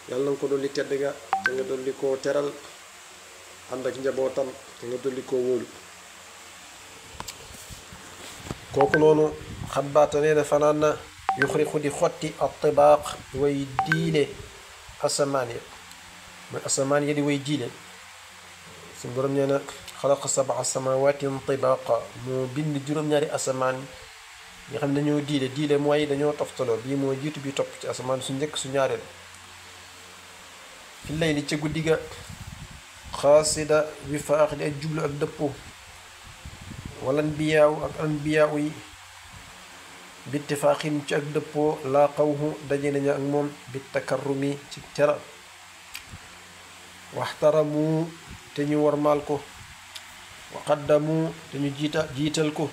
yàlla na ko dolli tedd ga te nga dolli koo teral ànd ak njabootam te nga dolli koo wóolu kooku noonu xabaata nee na fanaan na yuxriqu di xotti attibaaq way diile asamaan ya mooy asamaan ya di way diile suñ borom nee na xalaqa sabaa samawatin tibaaqa moo bind juróom-ñaari asamaan nga xam ne dañoo diile diile mooy dañoo toftaloo bii moo jiitu bi topp ci asamaan su njëkk su ñaareel fi lay li ca guddi ga xaasida bi faax di ak jublu ak dëppoo wala anbiyaaw ak anbiyaaw yi bittifaaxin ci ak dëppoo laa xawhu daje nañu ak moom bi takarrumi ci tera waxtaramu te ñu warmaal ko wa qaddamu te ñu jiita jiital ko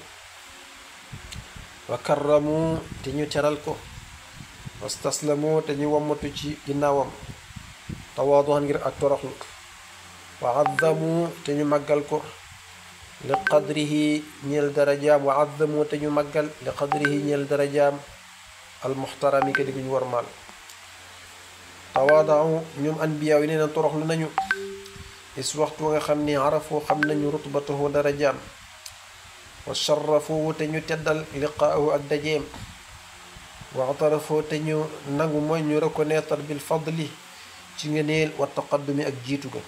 wa karramu te ñu teral ko wastaslamu te ñu wammatu ci ginnaawam tawaaduxan ngir ak toroxlu wa azzamu te ñu màggal ko li qadrihi ñeel darajaam wa azzamu te ñu màggal li qadrihi ñeel darajaam almuxtarami ka di ñu warmaal tawaadau ñoom anbiyaaw yi nee na toroxlu nañu is waxtu nga xam ni arafoo xam nañu rutbatahu darajaam wa sharrafoo te ñu teddal liqaahu ak dajeem wa atarafoo te ñu nangu mooy ñu reconnaître bil fadli ci ngeneel wa taqaddumi ak jiitu ga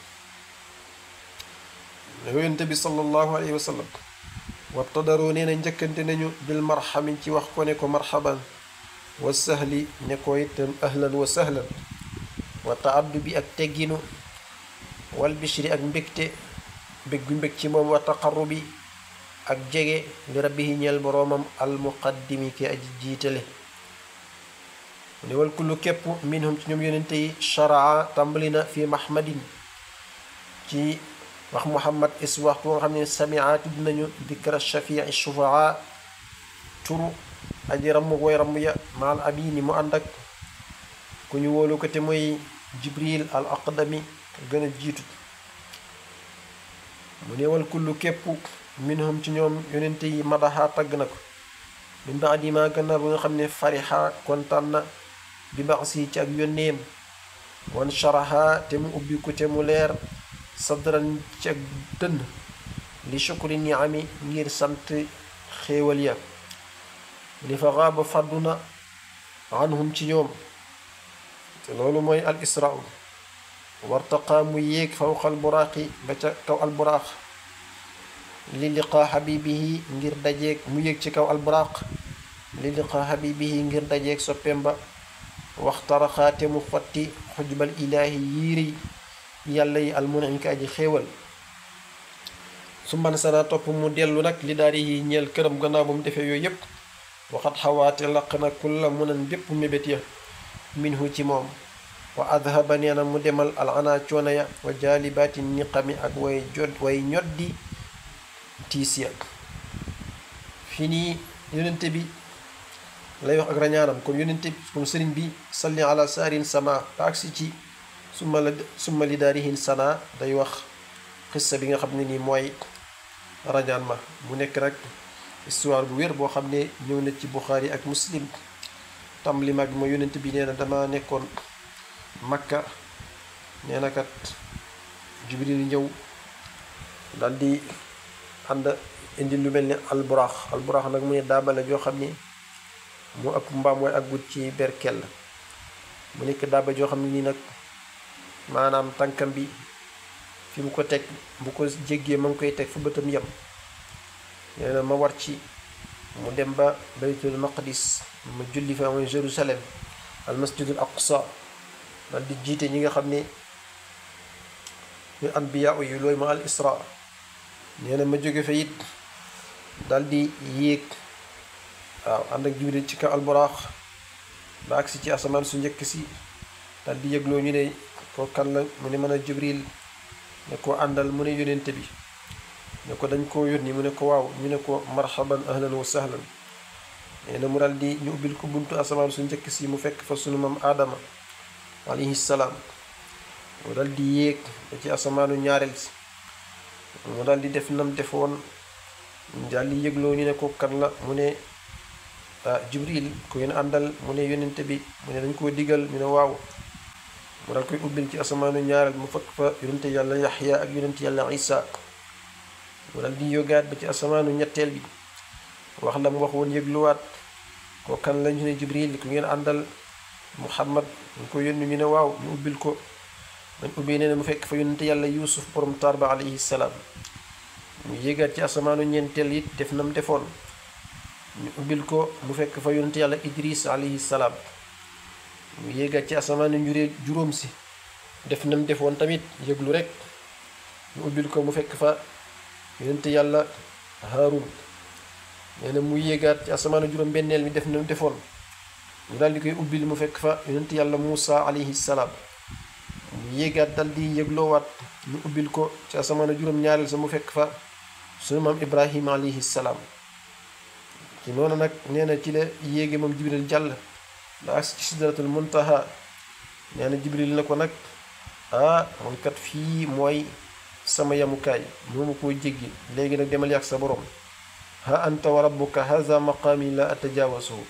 yonente bi sallallahu alayhi wa sallam wabtadaroo nee na njëkkante nañu bil marxami ci wax ko ne ko marxaban wa sahli ne ko itam ahlan wa sahlan wa taaddu bi ak tegginu wal bishri ak mbégte mbég gu mbég ci moom wa taqarrubi ak jege li rabbihi ñeel boroomam almuqaddimi ki aji jiitale mu ne wal kullu képp minhum ci ñoom yonente yi sharaa tàmbali na fi mahmadin ci wax muhammad is waxtu nga xam ne samia tudd nañu dikra shafii shufaa turu aji ramm way ramm ya maal amini mu ànd ak ku ñu wóolu ko te mooy jibril al aqdami gën a jiitu mu neewal kullu képp minhum ci ñoom yonente yi madaxa tagg na ko min baadi ma gannaaw ba nga xam ne farixa kontaan na bi bax si ci ak yónneem wan sharaha te mu ubbi ko te mu leer sadran ci ak dënn li shukri niami ngir sant xéewal ya li fa xaaba fàddu na anhum ci ñoom te loolu mooy al israa wartaqaa mu yéeg fawqa al buraaqi ba ca kaw al buraaq li liqaa xabibihi ngir dajeeg mu yéeg ci kaw al buraaq li liqaa xabibihi ngir dajeeg soppeem ba waxtaraxaate mu xotti xujbal ilaahi yiiri yàlla yi almunim ka aji xéewal su man sana topp mu dellu nag li daari yi ñeel këram gannaaw ba mu defee yooyu yépp waxat xawaate laq na kulla munan bépp mébét ya minhu ci moom wa adhaba nee na mu demal al ana coono ya wa jaalibaati niqami ak way jot way ñoddi tiis ya fi nii yonente bi lay wax ak rañaanam comme yonente bi comme sëriñ bi salli ala saarin sama ba agsi ci summa la summa li daarihin sana day wax xissa bi nga xam ne nii mooy rañaan ma mu nekk nag histoire bu wér boo xam ne ñëw na ci Buxaari ak Muslim tam li mag ma yonent bi nee na dama nekkoon Makka nee na kat Jibril ñëw dal di ànd indi lu mel ni alburaax alburaax nag mu ne daabale joo xam ni mu ëpp mbaam mooy ak gut ci berkel mu nekk daaba joo xam ne nii nag maanaam tànkam bi fi mu ko teg bu ko jéggee ma ngi koy teg fu bëtam yem nee na ma war ci mu dem ba baytul maqdis ma julli fa mooy Jérusalem al masjidul aqsa dal di jiite ñi nga xam ne ñu anbiya yi looy ma al isra nee na ma jóge fa it dal di yéeg waaw ànd ak jibril ci kaw alburaax ba agsi ci asamaan su njëkk si dal di yëgloo ñu ne ko kan la mu ne mën a jibril ne ko àndal mu ne yónente bi ne ko dañ koo yónni mu ne ko waaw ñu ne ko marhaban ahlan wa sahlan nee na mu dal di ñu ubbil ko buntu asamaan su njëkk si mu fekk fa sunu mam aadama alayhi salaam mu dal di yéeg ba ci asamaanu ñaareel si mu dal di def nam defoon dal di yëgloo ñu ne ko kan la mu ne jibril ku ngeen àndal mu ne yónente bi mu ne dañ koo digal ñu ne waaw mu daal koy ubbil ci asamaanu ñaareel mu fekk fa yonente yàlla yaxya ak yonente yàlla isa mu daal di yógaat ba ci asamaanu ñetteel bi wax la mu wax woon yëgluwaat ko kan la ñu ne jibril ku ngeen àndal muhammad ñu ko yónni ñu ne waaw ñu ubbil ko man ubbi nee na mu fekk fa yonente yàlla yuusuf borom taar ba alayhi salaam mu yéegaat ci asamaanu ñeenteel it def nam defoon ñu ubbil ko mu fekk fa yonente yàlla idris alayhi salaam mu yéegaat ci asamaanu njuree juróom si def nam defoon tamit yëglu rek ñu ubbil ko mu fekk fa yonente yàlla haarun nee na mu yéegaat ci asamaanu juróom benneel mi def nam defoon mu daal di koy ubbil mu fekk fa yonente yàlla muusa alayhi salaam mu yéegaat dal di yëgloowaat ñu ubbil ko ci asamaanu juróom ñaareel sa mu fekk fa sunu maam ibrahima alayhi salaam ci noonu nag nee na ci la yéege moom jibril jàll la agsi ci sidratul muntaha nee na jibril na ko nag ah man kat fii mooy sama yamukaay moomu koo jéggi léegi nag demal yàgg sa borom ha anta wa rabbuka haza maqaami la atajawasuhu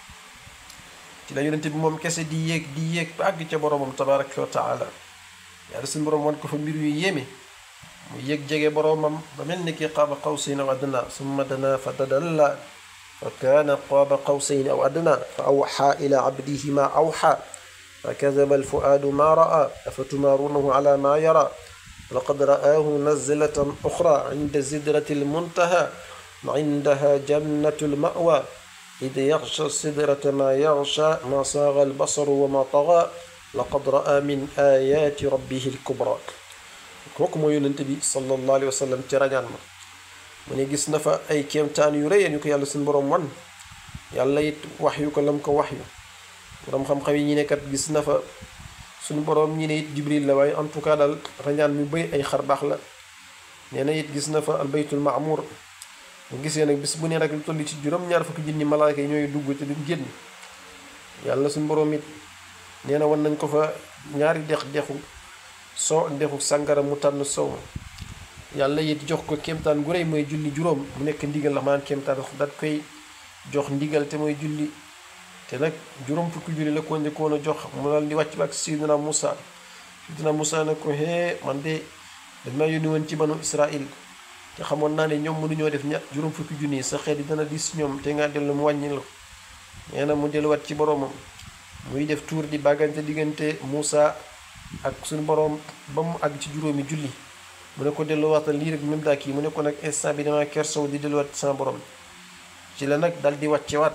ci la yonente bi moom kese di yéeg di yéeg ba àgg ca boromam tabaraka wa taala yàlla suñu borom wan ko fa mbir yu yéeme mu yéeg jege boromam ba mel ni ki qaaba qawsayn aw adna summa dana fa tadalla fa kaana qaaba qawsayn aw adna fa awxa ila abdihi ma awxa fa kadaba alfuaadu ma raa afatumaarunahu ala ma yara laqad ra'aahu nazlatan uxra inda sidrati almuntaha indaha jannatu almawa id yaxsha sidrata ma yaxsha ma saaga albasaru wa ma taga laqad raa min ayaati rabbihi alkubra kooku mooy yonente bi sallallahu alayhi wa sallam ci rañaan ma mu ne gis na fa ay kéemtaan yu rëy yu ko yàlla suñu boroom wan yàlla it wax yu ko lam ko wax yu boroom xam-xam yi ñi ne kat gis na fa suñu boroom ñi ne it jibril la waaye en tout cas daal rañaan mu bëy ay xar baax la nee na it gis na fa albaytul maamur mu gisee nag bis bu ne rek lu toll ci juróom-ñaar fukki junni malaaka yi ñooy dugg te duñ génn yàlla suñu boroom it nee na wan nañ ko fa ñaari dex dexu soo ak dexu sàngara mu tànn soow yàlla it jox ko kéemtaan gu rëy mooy julli juróom mu nekk ndigal la maanaam kéemtaan daat koy jox ndigal te mooy julli te nag juróom fukki julli la ko njëkkoon a jox mu daal di wàcc ba ak Seydina Moussa Seydina Moussa ne ko hee man de dañ maa yónni woon ci banu Israil te xamoon naa ne ñoom mënuñoo def ña juróom fukki junni sa xeet yi dana dis ñoom te nga dellu mu wàññi la nee na mu delluwaat ci boroomam muy def tuur di bàggante diggante Moussa ak suñu boroom ba mu àgg ci juróomi julli mu ne ko delluwaatal lii rek même daa kii mu ne ko nag instant bi dama kersow di delluwaat ci sama borom ci la nag dal di wàccewaat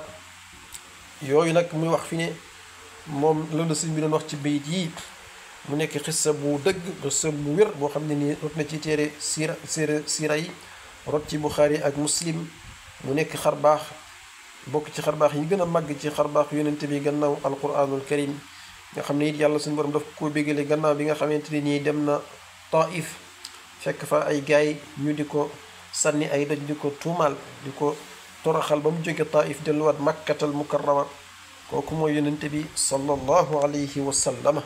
yooyu nag muy wax fi ne moom loolu sëñ bi doon wax ci bayit yi mu nekk xissa bu dëgg xissa bu wér boo xam ne nii rot na ci téere siira siira siira yi rot ci Buxaari ak Muslim mu nekk xar baax bokk ci xar baax yi gën a màgg ci xar baax yonente bi gannaaw alquranul karim nga xam ne it yàlla suñu borom daf ko bégale gannaaw bi nga xamante ne nii dem na Taif fekk fa ay gaay ñu di ko sànni ay doj di ko tuumaal di ko toroxal ba mu jóge Taif delluwaat makkatal mukarrama kooku mooy yonente bi sallallahu alayhi wa sallama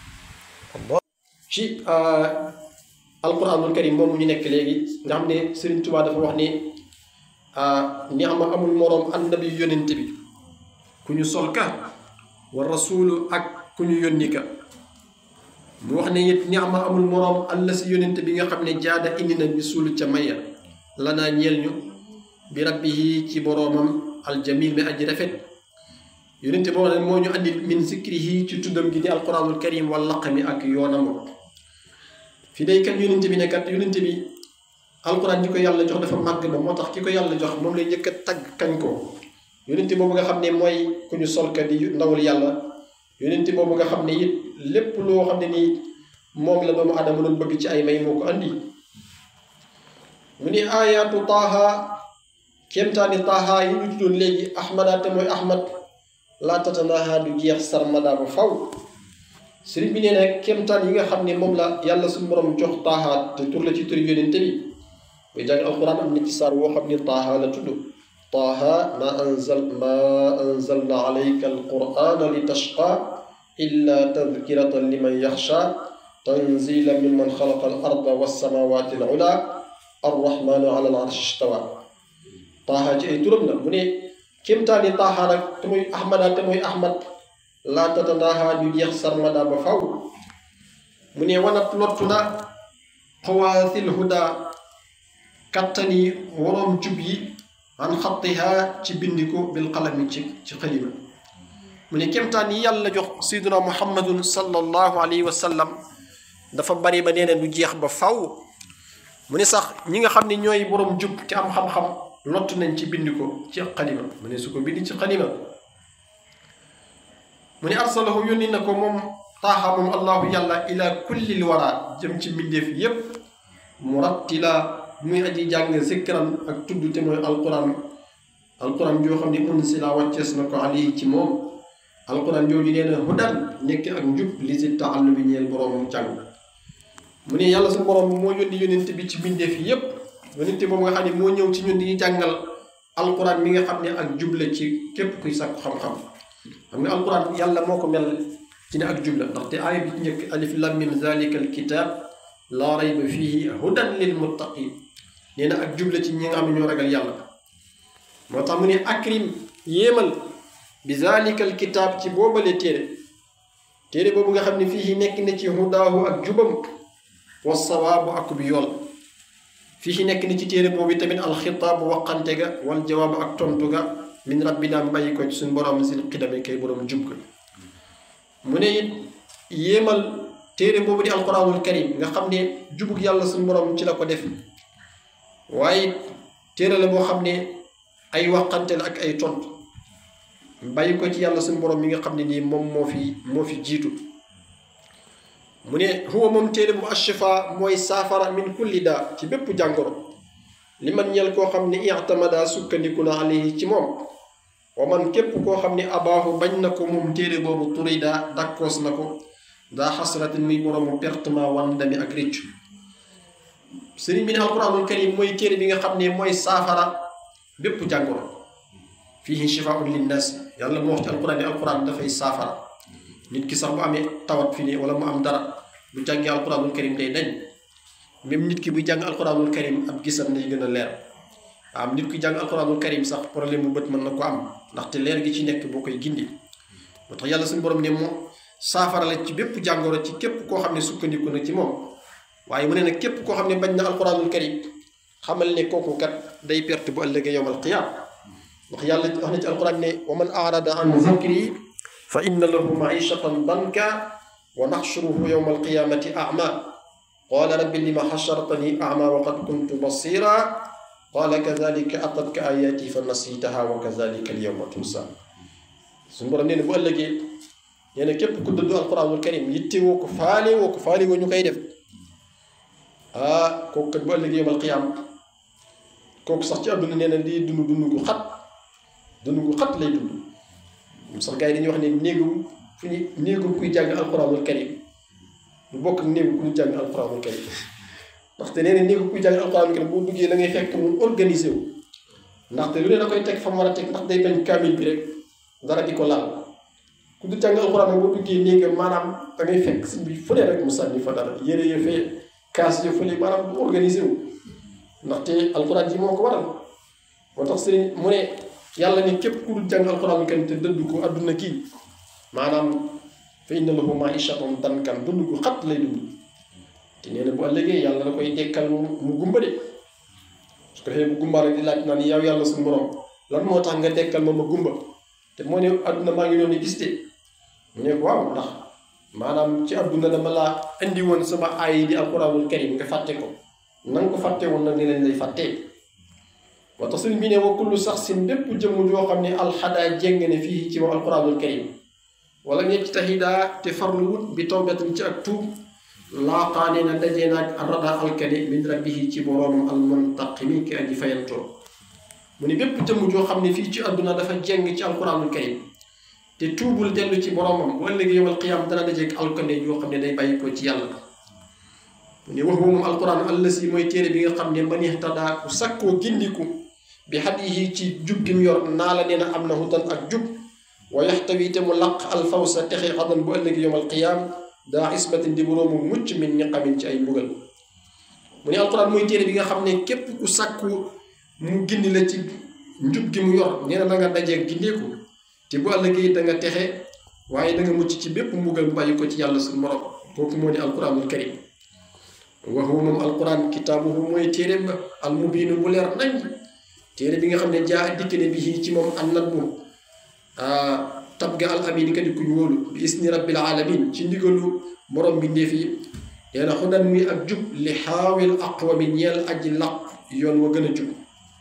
ci alquranul karim moom ñu nekk léegi nga xam ne Sëriñ Tuubaa dafa wax ne ni ama amul moroom annabi yonente bi ku ñu sol ka wa rasulu ak ku ñu yónni ka mu wax ne it ni ama amul moroom alla si yonente bi nga xam ne jaada indi na bi suulu ca maya lanaa ñeel ñu bi rabbihi ci boroomam aljamil mi aji rafet yonente boo xam ne moo ñu andi min zikrihi ci tuddam gi di alquranul karim wal laqami ak yoonam fi day kat yonente bi ne kat yonente bi alquran ji ko yàlla jox dafa màgg ba moo tax ki ko yàlla jox moom lay njëkk a tagg kañ ko yonente boobu nga xam ne mooy ku ñu solka di ndawul yàlla yonente boobu nga xam ne it lépp loo xam ne nii moom la doomu adama doon bëgg ci ay may moo ko andi mu ni ayaatu taaha kéemtaani taaha yi ñu tuddoon léegi ahmada te mooy ahmad laa tatanaha du jeex sarmada ba faw sëriñ bi nee na kéemtaan yi nga xam ne moom la yàlla suñu borom jox taaha te tur la ci turi yonente bi buy jàng alquran am na ci saar woo xam ne taaha la tudd taaha ma anzal ma anzalna alayka alqurana li tashqa illa tadkiratan liman yaxsha tanzila mimman xalaqa al arda wassamawati al ula arrahmanu ala al arshi istawa taaha ci ay turam la mu ne kéemtaani taaha nag te muy ahmada te muy ahmad laa tatanaaha du jeex sarmada ba faw mu ne wanat lottu na xawaasil huda kattani waroom jub yi an xattiha ci bindi ko bil qalami ci ci xalima mu ne kemtaan yi yàlla jox sayduna muhammadun sallallahu alayhi wa sallam dafa bari ba nee na du jeex ba faw mu ne sax ñi nga xam ne ñooy borom jub te am xam-xam lott nañ ci bind ko ci xalima mu ne su ko bind ci xalima mu ne arsalahu yónni na ko moom taaxa moom allahu yàlla ila kulli l wara jëm ci mbindeef yépp murattila muy aji jàng zikran ak tudd te mooy alquran alquran joo xam ne unsila wàccees na ko alayhi ci moom alquran jooju nee na hudan nekk ak njub li si taallu bi ñeel boroom jàng mu ne yàlla suñu borom moo yónni yónent bi ci mbindeef yépp yónent boobu nga xam ne moo ñëw ci ñun di ñu jàngal alquran mi nga xam ne ak jubla ci képp kuy sàkku xam-xam xam nga alquran yàlla moo ko mel ci ne ak jubla ndaxte aaya bi ci njëkk alif lam mim zalika alkitab laa rayba fihi hudan lil muttaqin nee na ak jubla ci ñi nga xam ne ñoo ragal yàlla moo tax mu ne akrim yéemal bi zalika alkitab ci boobale téere téere boobu nga xam ne fii nekk na ci hudaahu ak jubam wa sawaabu ak bi yool fii nekk na ci téere boobu tamit alxitaabu waqante ga wal jawaabu ak tontu ga min rabbina bàyyi ko ci suñu borom sil xidame kay borom jub ga mu ne it yéemal téere boobu di alquranul karim nga xam ne jubug yàlla suñu borom ci la ko def waaye téere la boo xam ne ay waqante la ak ay tontu bàyyi ko ci yàlla suñu borom mi nga xam ne nii moom moo fi moo fi jiitu mu ne huwa moom téere bu ashifa mooy saafara min kulli daa ci bépp jàngoro li man ñel koo xam ne i'tamada sukkandiku na alayhi ci moom wa man képp koo xam ne abaahu bañ na ko moom téere boobu turida dakkoos na ko daa xasratin muy boroomu pertement wandami ak réccu sëriñ bi ne alquranul karim mooy téere bi nga xam ne mooy saafara bépp jàngoro fihi shifaun linnaas yàlla moo wax ci alquran ne alquran dafay saafara nit ki sax bu amee tawat fi ne wala mu am dara bu jàngee alquranul karim day dañ même nit ki buy jàng alquranul karim ab gisam day gën a leer am nit ki jàng alquranul karim sax problème bu bët mën na ko am ndaxte leer gi ci nekk boo koy gindi moo tax yàlla suñu borom ne moom saafara la ci bépp jàngoro ci képp koo xam ne sukkandiku na ci moom waaye mu ne nag képp koo xam ne bañ na alquranul karim xamal ne kooku kat day perte bu ëllëgee yowmal qiyaam ndax yàlla wax na ci alquran ne wa man arada an zikri fa inna lahu maishatan danka wa naxshuruhu yowma alqiyamati ama qala rabbi lima xashartani ama wa qad kuntu basira qala kadalika atatka ayati fa nasitaha wa kadalika alyawma tunsa suñu borom nee na bu ëllëgee nee na képp ku dëddu alquranul karim yitte woo ko faale woo ko faale woo ñu koy def ah kooku kat bu ëllëgee yowmal qiyaam kooku sax ci àdduna nee na di dund dund gu xat dund gu xat lay dund sax gars yi dañuy wax ne néegum fu ñu néegum kuy jàng alquranul karim lu bokk ak néegu kuy jàng alquranul karim ndaxte nee na néegu kuy jàng alquranul karim boo duggee da ngay fekk mu organisé wu ndaxte lu ne da koy teg fa mu war a teg ndax day bañ kaamil bi rek dara di ko laal ku du jàng alquran boo duggee néegam maanaam da ngay fekk si bi fu ne rek mu sànni fa dara yére ya fee kaas ya fële maanaam du organisé wu ndaxte alquran ji moo ko waral moo tax sëriñ mu ne yàlla ne képp ku dul jàng alquran karim te dëdd ko adduna kii maanaam fa inna lahu maishatan dankan dund gu xat lay dund te nee na bu ëllëgee yàlla da koy dekkal mu gumba de su ko defee bu gumbaa rek di laaj naan yow yàlla suñu borom lan moo tax nga dekkal ma ma gumba te moo ne adduna maa ngi doon gis de mu ne ko waaw ndax maanaam ci adduna dama laa indi woon sama aay di alquranul karim nga fàtte ko na nga ko fàtte woon nag ni leen lay fàttee moo tax sëriñ bi ne wa kullu sax sin bépp jëmm joo xam ne alxadaa jéng ne fii ci moom alquranul karim wala ñecc taxidaa te farlu wut bi tawbatin ci ak tuub laaqaane na dajee naag arrada alkane min rabbihi ci boroomam almuntaqimi ki aji fayantoo mu ne bépp jëmm joo xam ne fii ci àdduna dafa jéng ci alquranul karim te tuubul dellu ci boroomam bu ëllëgee yowal qiyaam dana dajeeg alkane yoo xam ne day bàyyi ko ci yàlla mu ne wax moom alquran allasi mooy téere bi nga xam ne man ihtadaa ku sakkoo gindiku bi hadihi ci jub gi mu yor naa la nee na am na hudan ak jub wa yaxtawi te mu laq alfawsa texe xadan bu ëllëgi yowm alqiyaam daa ismatin di boroomu mucc min niqamin ci ay mbugal mu ne alquran mooy téere bi nga xam ne képp ku sakku mu gindi la ci njub gi mu yor nee na na nga dajee gindeeku te bu ëllëgee da nga texe waaye da nga mucc ci bépp mbugal bu bàyyi ko ci yàlla suñu borom kooku moo di alquranul karim wa huwa moom alquran kitaabuhu mooy téere ba al mubiinu bu leer nañ téere bi nga xam ne jaa dikk ne bi ci moom an nat bu tab ga al amin ka di kuñ wóolu bi isni rabbil alamin ci ndigalu borom bi ndéef yi nee na xudan muy ak jub li xaawil aqwami ñeel aji laq yoon wa gën a jub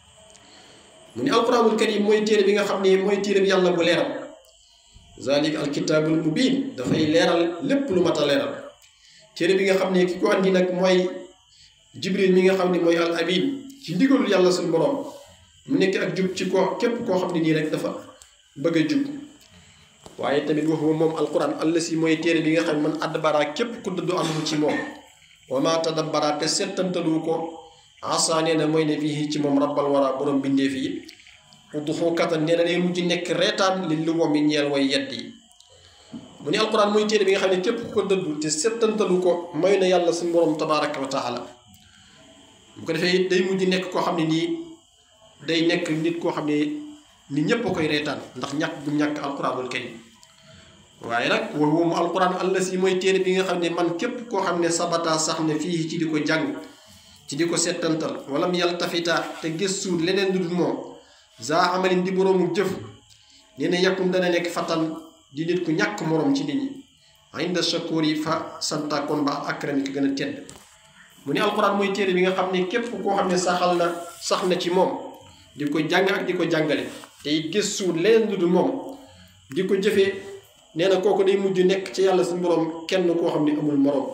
mu ni alquranul karim mooy téere bi nga xam ne mooy téere bi yàlla bu leeral zalik alkitaabul mubin dafay leeral lépp lu mat a leeral téere bi nga xam ne ki ko andi nag mooy jibril mi nga xam ne mooy al amin ci ndigalul yàlla suñu borom mu nekk ak jub ci ko képp koo xam ne nii rek dafa bëgg a jub waaye tamit waxuma moom alquran àll si mooy téere bi nga xam ne man adbara képp ku dëddu andu ci moom wa ma tadabbara te settantalu ko asa nee na mooy ne fii ci moom rabbal wara borom bindeef yi udduxu katan nee na day mujj nekk reetaan li lu wam mi ñeel way yedd yi mu ne alquran mooy téere bi nga xam ne képp ku ko dëddu te settantalu ko may na yàlla suñu borom tabaraka wa taala bu ko defee day mujj nekk koo xam ne nii day nekk nit koo xam ne nit ñépp a koy reetaan ndax ñàkk bu ñàkk alquranul karim waaye nag wa huwa mu alquran àll si mooy téere bi nga xam ne man képp koo xam ne sabata sax ne fii ci di ko jàng ci di ko settantal wala mu yàlla tafita te gëstu leneen lu dul moom za amalin di boroomu jëf nee na yàkkum dana nekk fatan di nit ku ñàkk moroom ci nit ñi inda shakur yi fa santakoon ba akrami ki gën a tedd mu ne alquran mooy téere bi nga xam ne képp koo xam ne saxal na sax na ci moom di ko jàng ak di ko jàngale te it gëstu leneen lu dul moom di ko jëfee nee na kooku day mujj nekk ci yàlla suñu borom kenn koo xam ne amul moroom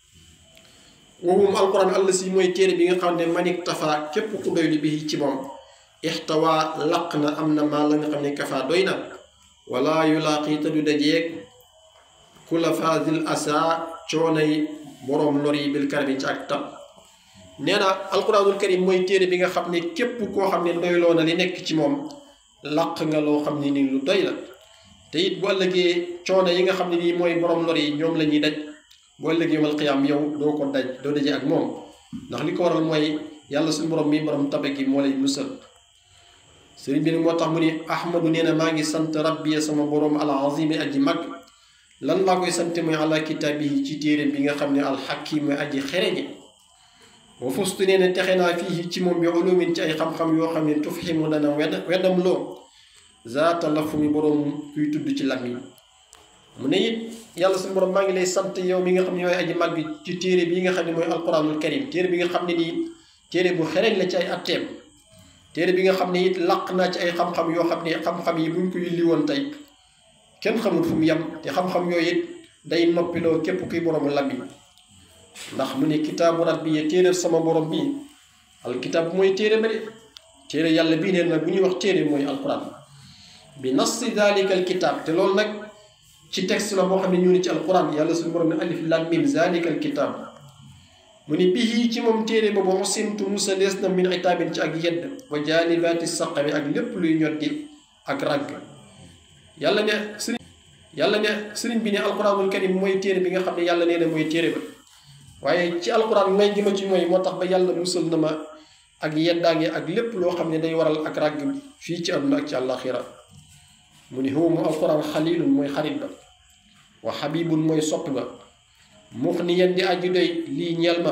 woowum alquran àll si mooy téere bi nga xam ne manik tafa képp ku doylu bi ci moom ixtawa laq na am na maa la nga xam ne kafa doy na wala yulaaqi te du dajeeg kula fadil asa coonay boroom lor yi bil karami ci ak tab nee na alquranul karim mooy téere bi nga xam ne képp koo xam ne doyloo na li nekk ci moom laq nga loo xam ne ni lu doy la te it bu ëllëgee coono yi nga xam ne nii mooy borom lor yi ñoom la ñuy daj bu ëllëgee yawmal qiyaam yow doo ko daj doo daje ak moom ndax li ko waral mooy yàlla suñu borom mi borom tabe gi moo lay musal sëriñ bi nag moo tax mu ni ahmadu nee na maa ngi sant rabbi sama borom al azimi aji mag lan laa koy sant mooy ala kitaabihi ci téere bi nga xam ne alxakim mooy aji xereñe wa fustu nee na texe naa fii ci moom bi ulumin ci ay xam-xam yoo xam ne tufximu dana wedd weddam loo zaata lafu mi boroom kuy tudd ci làmmiñ mu ne it yàlla suñu borom maa ngi lay sant yow mi nga xam ne yooy aji mag bi ci téere bi nga xam ne mooy alquranul karim téere bi nga xam ne nii téere bu xereñ la ci ay atteem téere bi nga xam ne it laq naa ci ay xam-xam yoo xam ne xam-xam yi buñ ko yulli woon tey kenn xamul fu mu yem te xam-xam yooyu it day noppiloo képp kuy boroomu làmmiñ ndax mu ne kitaabu rabbi yi téere sama borom bii alkitaab mooy téere ba de téere yàlla bii neen nag bu ñuy wax téere mooy alquran bi nassi dalika alkitaab te loolu nag ci texte la boo xam ne ñu ne ci alquran yàlla suñu borom ne alif lam mim zalika alkitaab mu ni bihi ci moom téere boobu usimtu musa lees na min itaabin ci ak yedd wa jaanibaati saqami ak lépp luy ñoddi ak ragg yàlla ne sëriñ yàlla ne sëriñ bi ne alquranul karim mooy téere bi nga xam ne yàlla nee na mooy téere ba waaye ci alquran may gi ma ci mooy moo tax ba yàlla musal na ma ak yeddaange ak lépp loo xam ne day waral ak ràgg fii ci àdduna ak ci àllaaxira mu ni huwa mu alquran xalilun mooy xarit ba wa xabibun mooy soppi ba mux ni yen di aju doy lii ñeel ma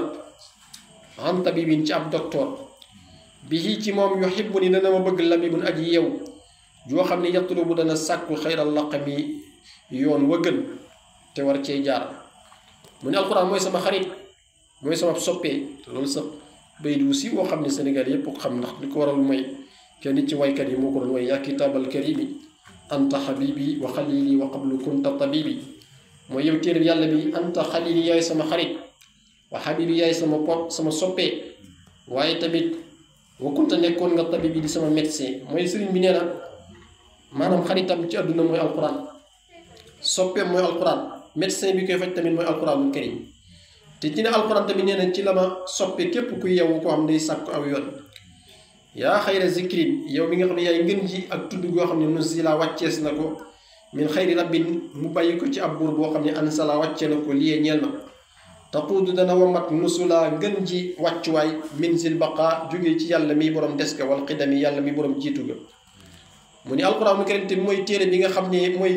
an tabibin ci ab docteur bi ci moom yuhibbu ni dana ma bëgg labibun aji yew joo xam ne yatlubu dana sàkku xayral laqami yoon wa gën te war cee jaar mu ne alquran mooy sama xarit mooy sama soppee loolu sax bay du si woo xam ne Sénégal yépp ko xam ndax li ko waral mooy kenn ci waykat yi moo ko doon way yaa kitaabal karimi anta xabibi wa xalili wa qablu kunta tabibi mooy yow téere yàlla bi anta xalili yaay sama xarit wa xabibi yaay sama pop sama soppee waaye tamit wa kunta nekkoon nga tabibi di sama médecin mooy sëriñ bi nee na maanaam xaritam ci àdduna mooy alquran soppeem mooy alquran médecin bi koy faj tamit mooy alquranul karim te ci ne alquran tamit nee na ci la ma soppe képp ku yeewu koo xam ne day sàkk aw yoon yaa xayra zikrin yow mi nga xam ne yaay ngën ji ak tudd goo xam ne nusila wàccees na ko min xayri rabbin mu bàyyi ko ci ab buur boo xam ne ansala wàcce na ko liyee ñeel na taquudu dana wamat nusula ngën ji wàccuwaay min sil baqa jógee ci yàlla mi borom des ga wal xidami yàlla mi borom jiitu ga mu ni alquranul karim te mooy téere bi nga xam ne mooy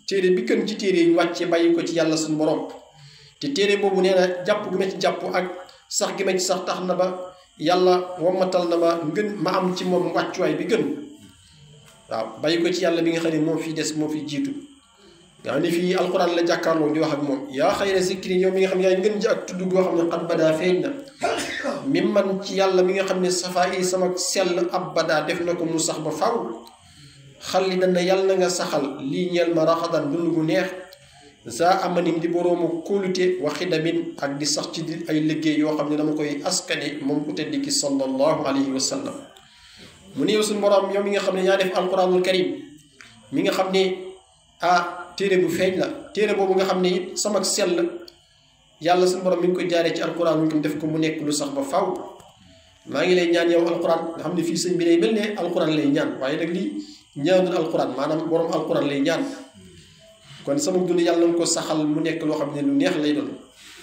téere bi gën ci téere yi ñu wàcce bàyyi ko ci yàlla suñu borom te téere boobu nee na jàpp gi ma ci jàpp ak sax gi ma ci sax tax na ba yàlla wammatal na ma ngën ma am ci moom wàccuwaay bi gën waaw bàyyi ko ci yàlla bi nga xam ne moo fi des moo fi jiitu nga xam ne fii alquran la jàkkaarloo di wax ak moom yaa xayra zikri yow mi nga xam ne yaay ngën ji ak tudd goo xam ne xat badaa feeñ na mi man ci yàlla mi nga xam ne safaa yi sama sell ab badaa def na ko mu sax ba faw xalli dana yàlla na nga saxal lii ñeel ma raxadan dund gu neex za amanim di boroomu kóolute wa xidamin ak di sax ci di ay liggéey yoo xam ne dama koy askane moom ku tedd ki sallallahu alayhi wa sallam mu ne yow suñu boroom yow mi nga xam ne yaa def alquranul karim mi nga xam ne ah téere bu feeñ la téere boobu nga xam ne it sama sell yàlla suñu borom mi ngi koy jaaree ci alquran mi ngi def ko mu nekk lu sax ba faw maa ngi lay ñaan yow alquran nga xam ne fii sëñ bi day mel ne alquran lay ñaan waaye nag lii ñaanul alquran maanaam borom alquran lay ñaan kon sama dund yàlla nga ko saxal mu nekk loo xam ne lu neex lay doon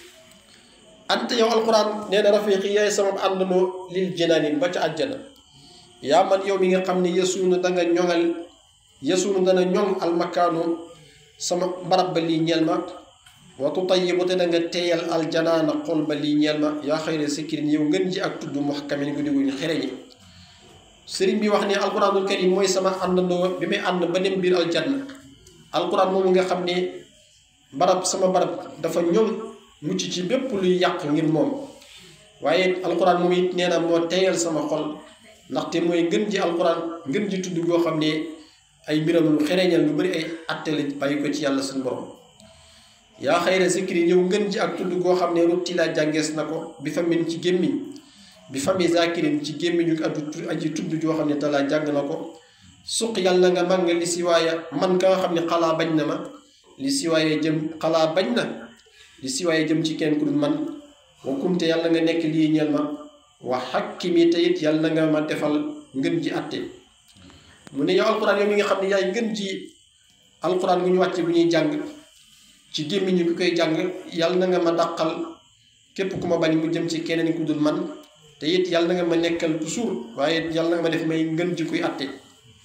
ante yow alquran nee na rafiqi yaay sama àndandoo lil jinaani ba ca àjjana yaa man yow mi nga xam ne yesuuna da nga ñoŋal yesuuna dana ñoŋ almakaanu sama barab ba lii ñeel ma wa tutayibu te da nga teeyal aljanaana xol ba lii ñeel ma yaa xayra sikkirin yow ngën ji ak tudd muhkamin gu diguñ xereñi sëriñ bi wax ne alquranul karim mooy sama àndandoo bi may ànd ba dem biir aljanna alquran moomu nga xam ne barab sama barab dafa ñoŋ mucc ci bépp luy yàq ngir moom waaye alquran moom it nee na moo teeyal sama xol ndaxte mooy ngën ji alquran ngën ji tudd goo xam ne ay mbiram lu xereñal lu bari ay attali bàyyi ko ci yàlla suñu borom yaa xayra zikri ñëw ngën ji ak tudd goo xam ne rutti laa jàngees na ko bi famin ci gémmiñ bi fami zakirin ci gémmiñu adu aji tudd joo xam ne talaa jàng na ko suq yàlla nga man nga li si waaya man ka nga xam ne xalaa bañ na ma li si waaye jëm xalaa bañ na li si waaye jëm ci kenn ku dul man wa kumte yàlla nga nekk lii ñeel ma wa xakkimi te it yàlla nga ma defal ngën ji atte mu ne yow alquran yow mi nga xam ne yaay ngën ji alquran gu ñu wàcce bu ñuy jàng ci gémmiñu ki koy jàng yàlla na nga ma dàqal képp ku ma bañ mu jëm ci keneen ku dul man te it yàlla na nga ma nekkal toujours waaye yàlla na nga ma def may ngën ji kuy atte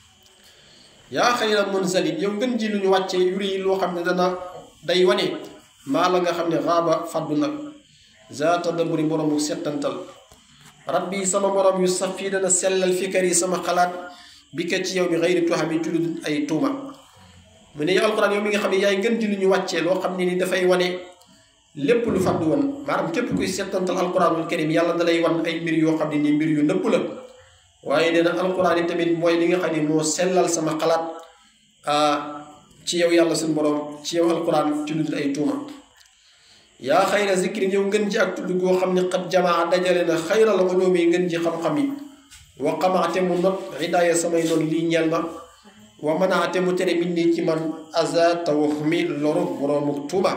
yaa xayra munzalin yow ngën ji lu ñu wàcce yuri yi loo xam ne dana day wane maa la nga xam ne xaaba faddu nag zaata daburi boroomu settantal rabbi sama borom yu saf fii dana sellal fikar yi sama xalaat bi ka ci yow bi xëyri tuuxami ci lu ay tuuma mu ne yow alquran yow mi nga xam ne yaay ngën ji lu ñu wàccee loo xam ne ni dafay wane lépp lu faddu woon maanaam képp kuy settantal alquranul karim yàlla dalay wan ay mbir yoo xam ne ni mbir yu nëpp la waaye nee na alquran yi tamit mooy li nga xam ne moo sellal sama xalaat ci yow yàlla suñu borom ci yow alquran ci lu ay tuuma yaa xayra zikri yow ngën ji ak tudd goo xam ne xat jamaa dajale na xayral ulumi ngën ji xam-xam yi wa xamaate mu not hidaaya samay noon lii ñeel ma wa manaate mu tere min nii ci man aza tawahmi loru boroomu tuuba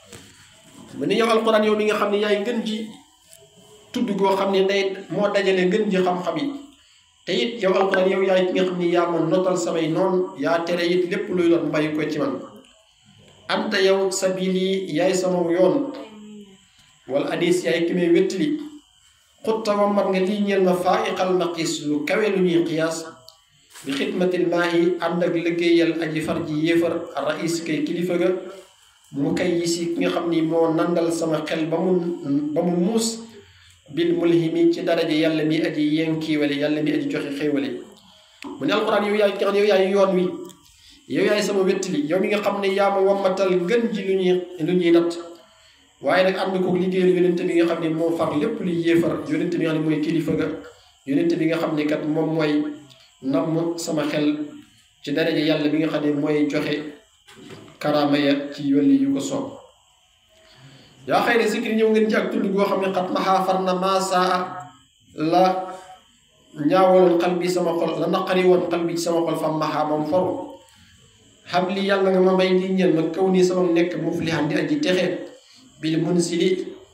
mu ne yow alquran yow mi nga xam ne yaay ngën ji tudd goo xam ne day moo dajale ngën ji xam-xam yi te it yow alquran yow yaay ki nga xam ne yaa ma notal samay noon yaa tere it lépp luy lor bàyyi ko ci man anta yow sabili yaay sama yoon wala hadis yaay ki may wéttali xutta wa mat nga lii ñeel ma faaiqal maqis lu kawe lu ñuy qiyaas bi xidmatil maahi ànd ak liggéeyal aji far ji yéefar rais kay kilifa ga mu kay yisi ki nga xam ni moo nandal sama xel ba mu ba mu muus bil mulhimi ci daraja yàlla mi aji yenkiiwale yàlla mi aji joxe xéewale mu ne alquran yow yaay ki nga xam ne yow yaay yoon wi yow yaay sama wéttali yow mi nga xam ne yaa ma wammatal gën ji lu ñuy lu ñuy natt waaye nag ànd kook liggéeyal yonente bi nga xam ne moo far lépp luy yéefar yonente bi nga xam ne mooy kilifa ga yonente bi nga xam ne kat moom mooy namm sama xel ci daraja yàlla bi nga xam ne mooy joxe karaama ya ci yolli yu ko soob yaa xëy ne zikri ñëw ngeen ci ak tudd goo xam ne xat maxaa far na maasaa la ñaawaloon xal bi sama xol la naqari woon xal bi ci sama xol fam maxaa moom foru xam li yàlla nga ma may lii ñeel ma kaw nii sama nekk muflihan di aji texee bil munsili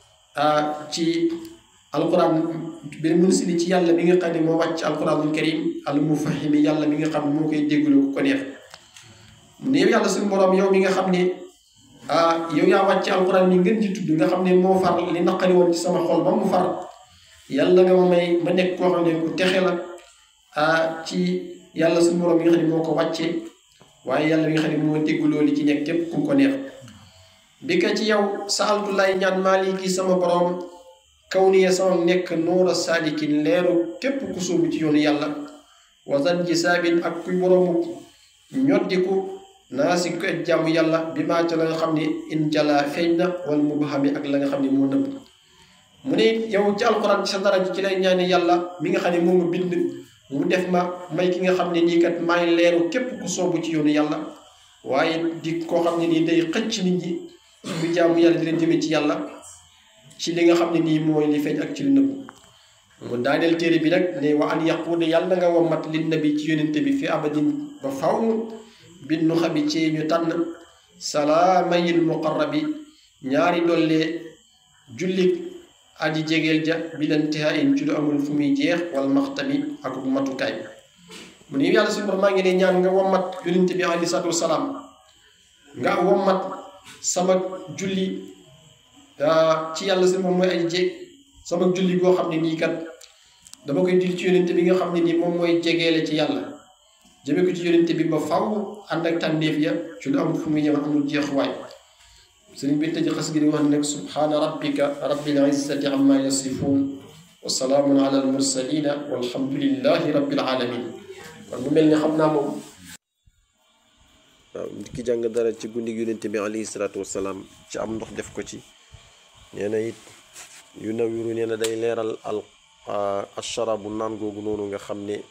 ci alquran bil munsili ci yàlla mi nga xam ne moo wàcc alquranul karim al mufahimi yàlla mi nga xam ne moo koy dégglu ku ko neex mu ne yow yàlla suñu borom yow mi nga xam ne yow yaa wàcc alquran mi ngeen ci tudd nga xam ne moo far li naqari woon ci sama xol ba mu far yàlla nga ma may ma nekk koo xam ne ku texe la ci yàlla suñu borom mi nga xam ne moo ko wàccee waaye yàlla mi nga xam ne moo dégguloo li ci nekk képp ku ko neex bi ka ci yow saaltu lay ñaan maaliki sama borom kaw niye sama nekk nuura saalikin leeru képp ku sóobu ci yoonu yàlla wasan ji saabin ak kuy boroomu ñoddiku naa si ko et jàmm yàlla bi maa ca la nga xam ne in jala feeñ na wala mu baxami ak la nga xam ne moo nëbb mu ne yow ci alxuraan ci sa dara ci lay ñaani yàlla mi nga xam ne moo ma bind mu def ma may ki nga xam ne nii kat maay leeru képp ku soobu ci yoonu yàlla waaye di koo xam ne nii day xëcc nit ñi bu jaamu yàlla di leen jëme ci yàlla ci li nga xam ne nii mooy li feeñ ak ci lu nëbb mu daaneel téere bi nag ne wa an yaquude yàlla nga wommat li nabi ci yonente bi fi abadin ba faw bin nu xabi ci ñu tànn salaamayil muqarrabi ñaari dollee jullit aji jegeel ja bilantiha in ci lu amul fu muy jeex wala maxtami ak matukaay mu ne yàlla suñu borom maa ngi ne ñaan nga wommat yonente bi aleyhi salaatu wasalaam nga wommat sama julli ci yàlla suñu borom mooy aji jeeg sama julli goo xam ne nii kat dama koy dil ci yonente bi nga xam ne nii moom mooy jegeele ci yàlla jëme ko ci yonente bi ba faw ànd ak tànneef ya ci lu amul fu muy ñëw amul jeexuwaay sëriñ bi tëj xas gi di wax nag subhaana rabbika rabbil izzati amma yasifun wa salaamun ala al mursalina walhamdulillahi rabbil alamin kon mu mel ni xam naa moom waaw nit ki jàng dara ci guddi yonente bi alayhi salaatu wasalaam ci am ndox def ko ci nee na it yu nawiru nee na day leeral al asharabu naan googu noonu nga xam ne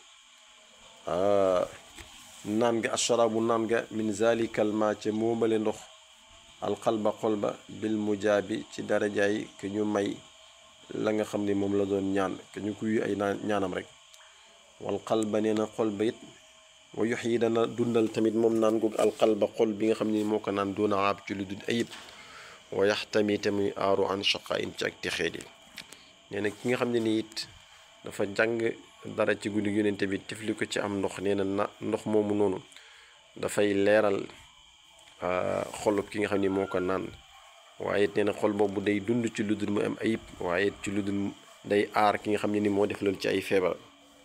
naan ga asharabu naan ga min zalikal ma ca moomale ndox alxalba xol ba bil mujaabi ci darajaay ke ñu may la nga xam ne moom la doon ñaan ke ñu kuy ay ñaanam rek wal xalba nee na xol ba it wa yox yi dana dundal tamit moom naan googu alxalba xol bi nga xam ne moo ko naan doona aab ci lu dul ayib wa yax tamit muy aaru an shaqain ci ak texeedi nee na ki nga xam ne ni it dafa jàng dara ci guddi yonente bi tifli ko ci am ndox nee na na ndox moomu noonu dafay leeral xolub ki nga xam ne moo ko naan waaye it nee na xol boobu day dund ci lu dul mu am ayib waaye it ci lu dul day aar ki nga xam ne ni moo def loolu ci ay feebar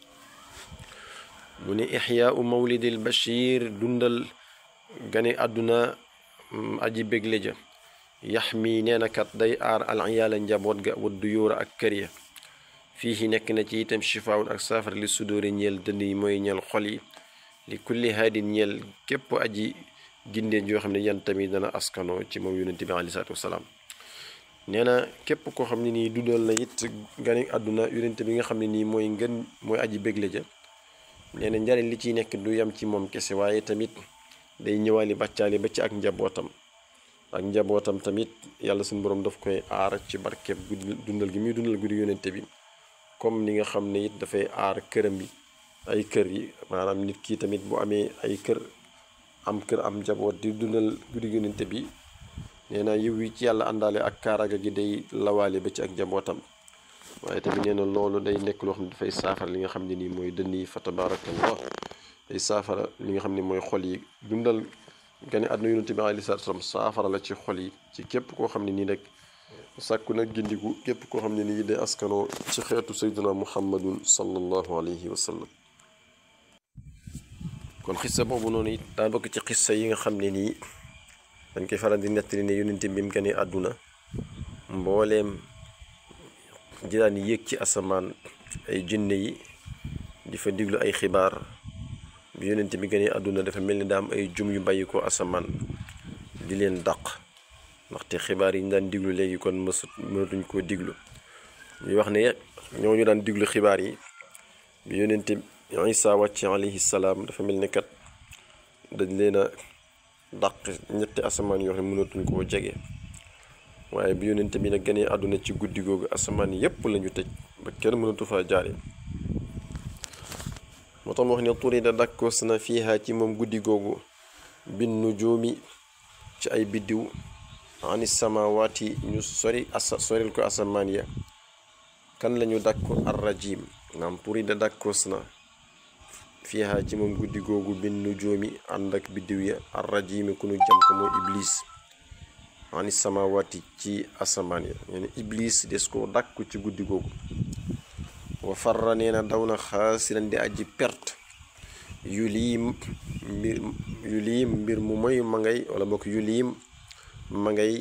mu ne ixyaau mawlidil bashir dundal gane àdduna aji bégle ja yax mi nee na kat day aar al iyaala njaboot ga wa duyóora ak kër ya fii nekk na ci itam shifaawun ak saafara li sudóori ñeel dënd yi mooy ñeel xol yi li kulli haadin ñeel képp aji gindeen yoo xam ne yan tamit dana askanoo ci moom yonente bi aleyhi salaatu wasalaam nee na képp koo xam ne nii dundal na it gane àdduna yonente bi nga xam ne nii mooy ngën mooy aji bégle ja nee na njariñ li ciy nekk du yam ci moom kese waaye tamit day ñëwaali bàccaali ba ci ak njabootam ak njabootam tamit yàlla suñu borom daf koy aar ci barkeeb guddi dundal gi muy dundal guddi yonente bi comme ni nga xam ne it dafay aar këram yi ay kër yi maanaam nit ki tamit bu amee ay kër am kër am njaboot di dundal guddi yonente bi nee na yiw yi ci yàlla àndaale ak kaaraga gi day lawaale ba ci ak njabootam waaye tamit nee na loolu day nekk loo xam ne dafay saafara li nga xam ne nii mooy dënn yi fa tabarakallah day saafara li nga xam ne mooy xol yi dundal gane àdduna yonente bi aleyhi salaatu salaam saafara la ci xol yi ci képp koo xam ne nii rek sàkku nag gindiku képp koo xam ne nii day askanoo ci xeetu sayduna muhammadun sallallahu alayhi wa sallam kon xissa boobu noonu it daa bokk ci xissa yi nga xam ne nii dañ koy faral di nettali ne yonente bi mu gane àdduna mbooleem jiraan yéeg ci asamaan ay jinne yi di fa diglu ay xibaar bi yonente bi gane àdduna dafa mel ni daa am ay jum yu bàyyi ko asamaan di leen dàq ndaxte xibaar yi ñu daan diglu léegi kon mësut mënatuñ koo diglu ñuy wax ne ñoo ñu daan diglu xibaar yi bi yonente Isa wàcc alayhi salaam dafa mel ni kat dañ leen a dàq ñetti asamaan yoo xam ne mënatuñ koo jege waaye bi yonente bi nag gënee àdduna ci guddi googu asamaan yépp lañu tëj ba kenn mënatu faa jaare moo tax mu wax ne turi da dakkoos na fiiha ci moom guddi googu bin nujuumi ci ay biddiw ani samawaati ñu sori asa soril ko asamaan ya kan lañu dakko arrajim naam turi da dakkoos na fiiha ci moom guddi googu bin nujuumi ànd ak biddiw ya arrajimi ku nu jam ko mooy iblis ani samawaati ci asamaan ya nee iblis des ko dàkku ci guddi googu wa farra nee na daw na xaasiran di aji perte yu liim mbir yu liim mbir mu moy ma ngay wala bokk yu liim ma ngay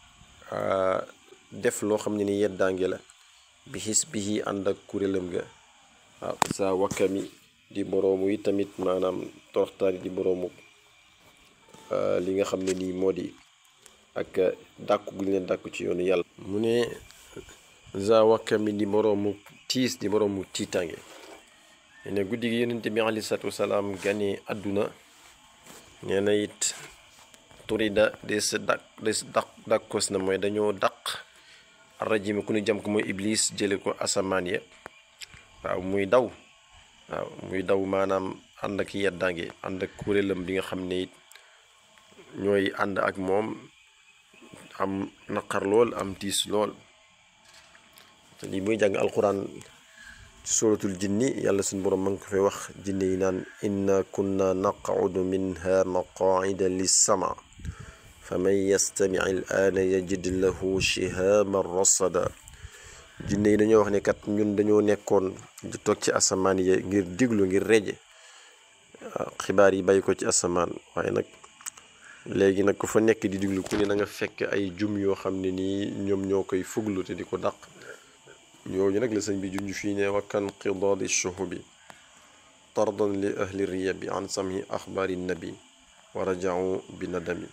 def loo xam ne ni yeddaange la bi xis bi ànd ak kuréelam ga waaw sa wakkami di boroomu yi tamit maanaam toroxtaani di boroomu li nga xam ne nii moo di ak dàkku gu ñu leen dàkku ci yoonu yàlla mu ne za wakkami di boroomu tiis di boroomu tiitange ne guddi gi yonente bi aleyhi salaatu wasalaam gane àdduna nee na it turida des dàq des dàq dàkkos na mooy dañoo dàq rajimi ku ñu jam ko mooy iblis jële ko asamaan ya waaw muy daw waaw muy daw maanaam ànd ak yeddaange ànd ak kuréelam bi nga xam ne it ñooy ànd ak moom am naqar lool am tiis lool te lii muy jàng alquran ci suratul jinni yàlla suñu borom ma ngi ko fay wax jinne yi naan inna kunna naqudu minha maqaida lissama fa man yastami al aana yajid lahu shihaban rasada jinne yi dañoo wax ne kat ñun dañoo nekkoon di toog ci asamaan yi ngir diglu ngir reje xibaar yi bàyyi ko ci asamaan waaye nag léegi nag ku fa nekk di diglu ku ne na nga fekk ay jum yoo xam ne nii ñoom ñoo koy fuglu te di ko dàq ñooñu nag la sëñ bi junj fii ne wakkan qidaadi shuhubi tardan li ahli riyabi an samhi axbaari nabi wa rajau bi nadami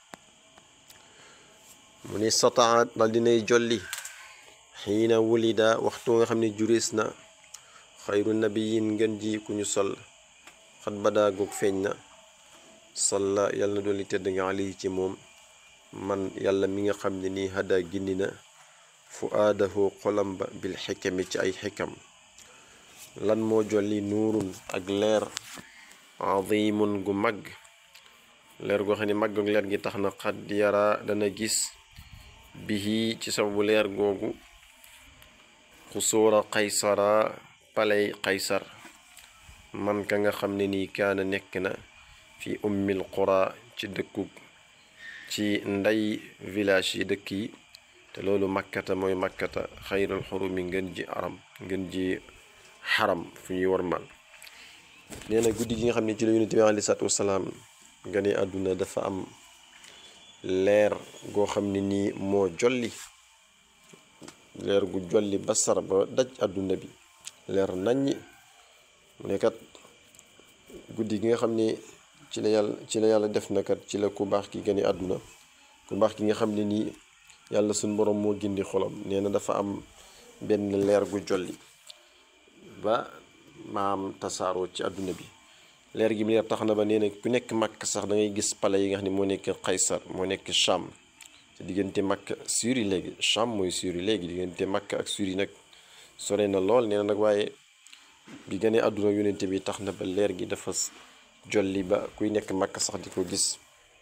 mu ni sataa dal dinay jolli xiina wulida waxtu nga xam ne juris na xayru nabiyin ngën ji ku ñu sol xat badaa goog feeñ na salla yàlla na doon li tedd nga ali ci moom man yàlla mi nga xam ne nii hada gindi na fu aadahu xolam ba bil xikami ci ay xikam lan moo jolli nuurun ak leer azimun gu mag leer goo xam ne mag ak leer gi tax na xat yara dana gis bihi ci sababu leer googu xusuura qaysara palay qaysar man ka nga xam ne nii kaana nekk na fi ummil qura ci dëkku ci ndey village yi dëkk yi te loolu makkata mooy makkata xayrul xurumi ngën ji aram ngën ji xaram fu ñuy warmal nee na guddi gi nga xam ne ci la yonent bi aleyhi salaatu wasalaam nga ne àdduna dafa am leer goo xam ne nii moo jolli leer gu jolli basar ba daj àdduna bi leer naññi mu ne kat guddi gi nga xam ne ci la yàlla ci la yàlla def na kat ci la ku baax ki gane àdduna ku baax ki nga xam ne nii yàlla suñ borom moo gindi xolam nee na dafa am benn leer gu jolli ba maam tasaaroo ci àdduna bi leer gi mu leer tax na ba nee na ku nekk màkk sax da ngay gis pale yi nga xam ne moo nekk Qaysar moo nekk Cham te diggante màkk Syrie léegi Cham mooy Syrie léegi diggante màkk ak Syrie nag sore na lool nee na nag waaye bi gënee àdduna yonente bi tax na ba leer gi dafa jolli ba kuy nekk màkk sax di ko gis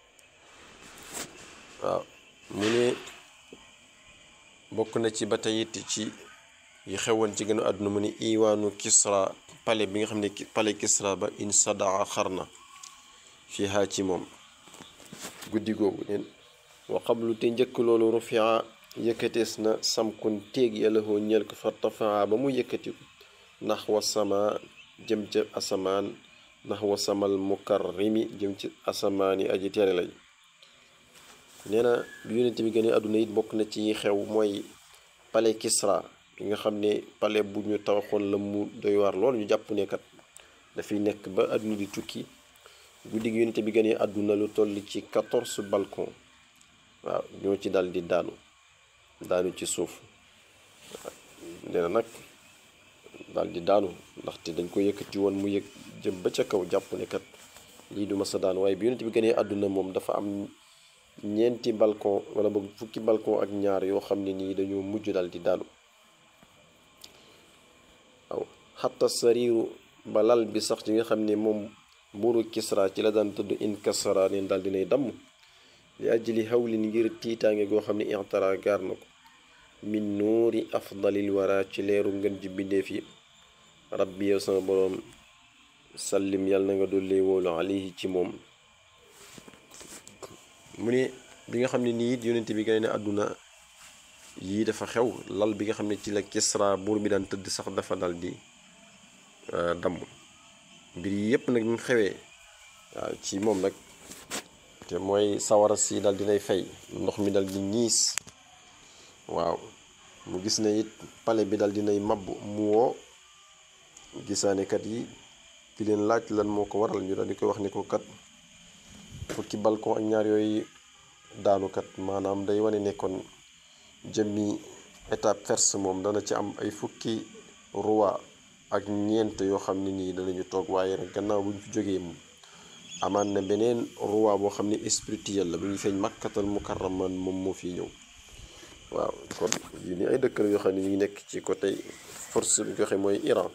waaw mu ne bokk na ci ba tey it ci yi xewoon ci gënu àdduna mu ne iwaanu Kisra pale bi nga xam ne pale Kisra ba in sadaa xar na fii haa ci moom guddi googu neen wa qablu te njëkk loolu rufia yëkkatees na samkun téeg yàlla hoo ñeel ko fartafaa ba mu yëkkatiku ndax wa sama jëm ca asamaan ndax wa samal mukarrimi jëm ci asamaan yi aji tere lay nee na bi yonent bi gën a àdduna it bokk na ci xew mooy pale Kisra bi nga xam ne pale bu ñu tawaxoon la mu doy waar lool ñu jàpp ne kat dafay nekk ba àdduna di tukki guddi gi yonent bi gën a àdduna lu toll ci quatorze balcon waaw ñoo ci dal di daanu daanu ci suuf nee na nag daal di daanu ndaxte dañ ko yëkkati woon mu yëg jëm ba ca kaw jàpp ne kat lii du ma sa daanu waaye bi yonent bi gën a àdduna moom dafa am ñeenti balcon wala boog fukki balcon ak ñaar yoo xam ne nii dañoo mujj daal di daanu waaw xatta sariiru ba lal bi sax ci nga xam ne moom buuru Kisra ci la daan tudd inkasara neen daal dinay damm li ajli hawlin ngir tiitaange goo xam ne ixtara gaar na ko min nuuri afdalil wara ci leeru ngën ji bindeef yi rabbi yow sama boroom sallim yàlla na nga dolli wóolu alayhi ci moom mu ne bi nga xam ne nii it yonent bi gane ne àdduna yii dafa xew lal bi nga xam ne ci la Kisra buur bi daan tëdd sax dafa dal di damm mbir yi yépp nag ñu xewee waaw ci moom nag te mooy sawara si dal dinay fay ndox mi dal di ñiis waaw mu gis ne it pale bi dal dinay mabb mu woo gisaanekat yi di leen laaj lan moo ko waral ñu dal di koy wax ni ko kat fukki balcon ak ñaar yooyu daanukat maanaam day wane nekkoon jëmmi étape first moom dana ci am ay fukki roi ak ñeent yoo xam ne nii danañu toog waaye nag gannaaw bu ñu fi jógee moom amaan na beneen roi boo xam ne spirituel la bu ñu feeñ makkatal mukarraman moom moo fi ñëw waaw kon yu ni ay dëkk la yoo xam ne ñu ngi nekk ci côté force bi joxe mooy Iran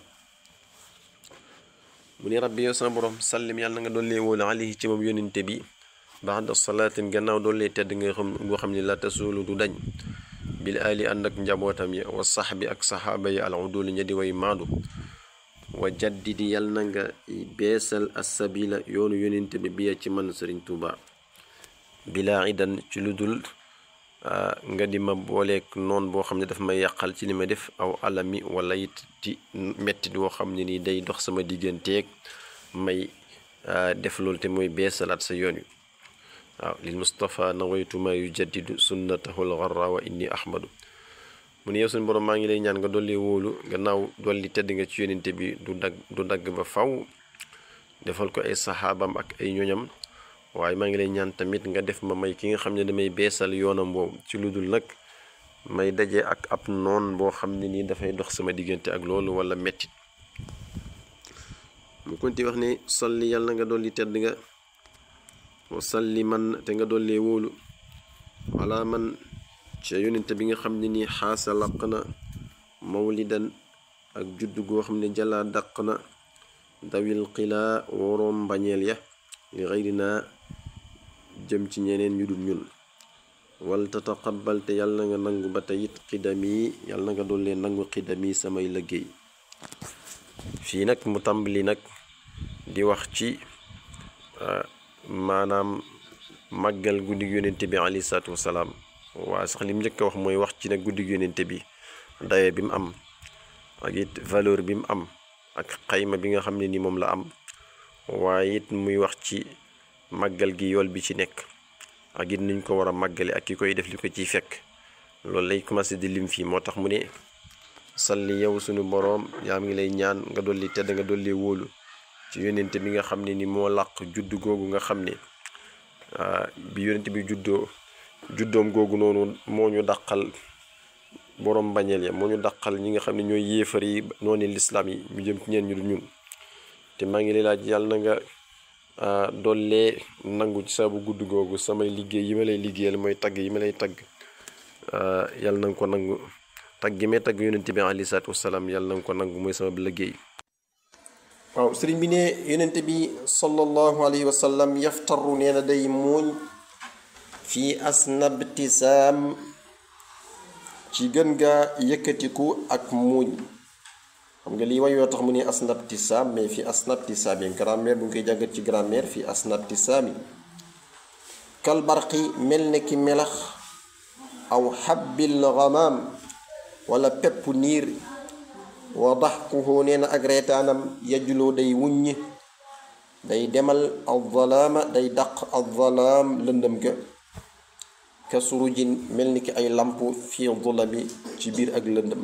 mu ni rabbi yow sama borom sallim yàlla na nga dollee wóolu alayhi ci moom yónente bi baxda salaatin gannaaw dollee tedd nga xam boo xam ne la tasulu du dañ bil ali ànd ak njabootam yi wa sax bi ak saxaaba yi al uduli ña di way maadu wa jaddidi yàlla na nga beesal assabila yoonu yónente bi biya ci man sëriñ Tuuba bilaa idan ci lu dul nga di ma booleeg noon boo xam ne daf may yàqal ci li ma def aw alami wala it ci mettit woo xam ne nii day dox sama digganteeg may def loolu te mooy beesalaat sa yoon wi waaw lil Mustapha nawaytu ma yujaddidu sunnatahu lgarra wa inni ahmadu mu ne yow suñu borom maa ngi lay ñaan nga dolli wóolu gannaaw dolli tedd nga ci yónente bi du dagg du dagg ba faw defal ko ay saxaabam ak ay ñoñam waaye maa ngi lay ñaan tamit nga def ma may ki nga xam ne damay beesal yoonam boobu ci lu dul nag may daje ak ab noon boo xam ne nii dafay dox sama diggante ak loolu wala mettit mu konti wax ne salli yàlla nga dolli tedd nga wa salli man te nga dollee wóolu wala man ca yonente bi nga xam ne nii xaasa laq na mawlidan ak judd goo xam ne jalaa daq na dawil xilaa woroom mbañeel ya li xayrina jëm ci ñeneen ñu dul ñun wal tataqabbal te yàlla na nga nangu ba tey it xidami yàlla na nga dollee nangu xidami samay liggéey fii nag mu tàmbali nag di wax ci maanaam màggal guddig yónente bi alayhi salaatu wasalaam waa sax li mu njëkk a wax mooy wax ci nag guddig yónente bi daye bi mu am ak it valeur bi mu am ak xayma bi nga xam ne ni moom la am waaye it muy wax ci màggal gi yool bi ci nekk ak it nuñ ko war a màggale ak ki koy def li ko ciy fekk loolu lay commencé di lim fii moo tax mu ne salli yow suñu boroom yaa ngi lay ñaan nga dolli tedd nga dolli wóolu ci yónente bi nga xam ne ni moo làq judd googu nga xam ne bi yónente bi juddoo juddoom googu noonu moo ñu dàqal boroom bañeel ya moo ñu dàqal ñi nga xam ne ñooy yéefar yi noonu lislaam yi ñu jëm ci ñeen ñu du ñun te maa ngi lay laaj yàlla na nga dollee nangu ci sabu gudd googu samay liggéey yi ma lay liggéeyal mooy tagg yi ma lay tagg yàlla na nga ko nangu tagg gi may tagg yonent bi alayhi salaatu wasalaam yàlla na nga ko nangu mooy sama liggéey waaw sëriñ bi ne yonent bi sallallahu alayhi wa sallam yaftaru nee na day muuñ fii asnabtisaam ci gën gaa yëkkatiku ak muuñ xam nga lii way yoo tax mu ne asnabtisaam mais fii asnabtisaam yi grammaire bu ñu koy jàngat ci grammaire fii asnabtisaam yi kalbarqi mel ne ki melax aw xabbil gamaam wala pepp niir wa daxkuhu nee na ak reetaanam yajuloo day wuññi day demal alzalaama day daq alzalaam lëndëm ga ka surujin mel ni ki ay lamp fii zulami ci biir ak lëndëm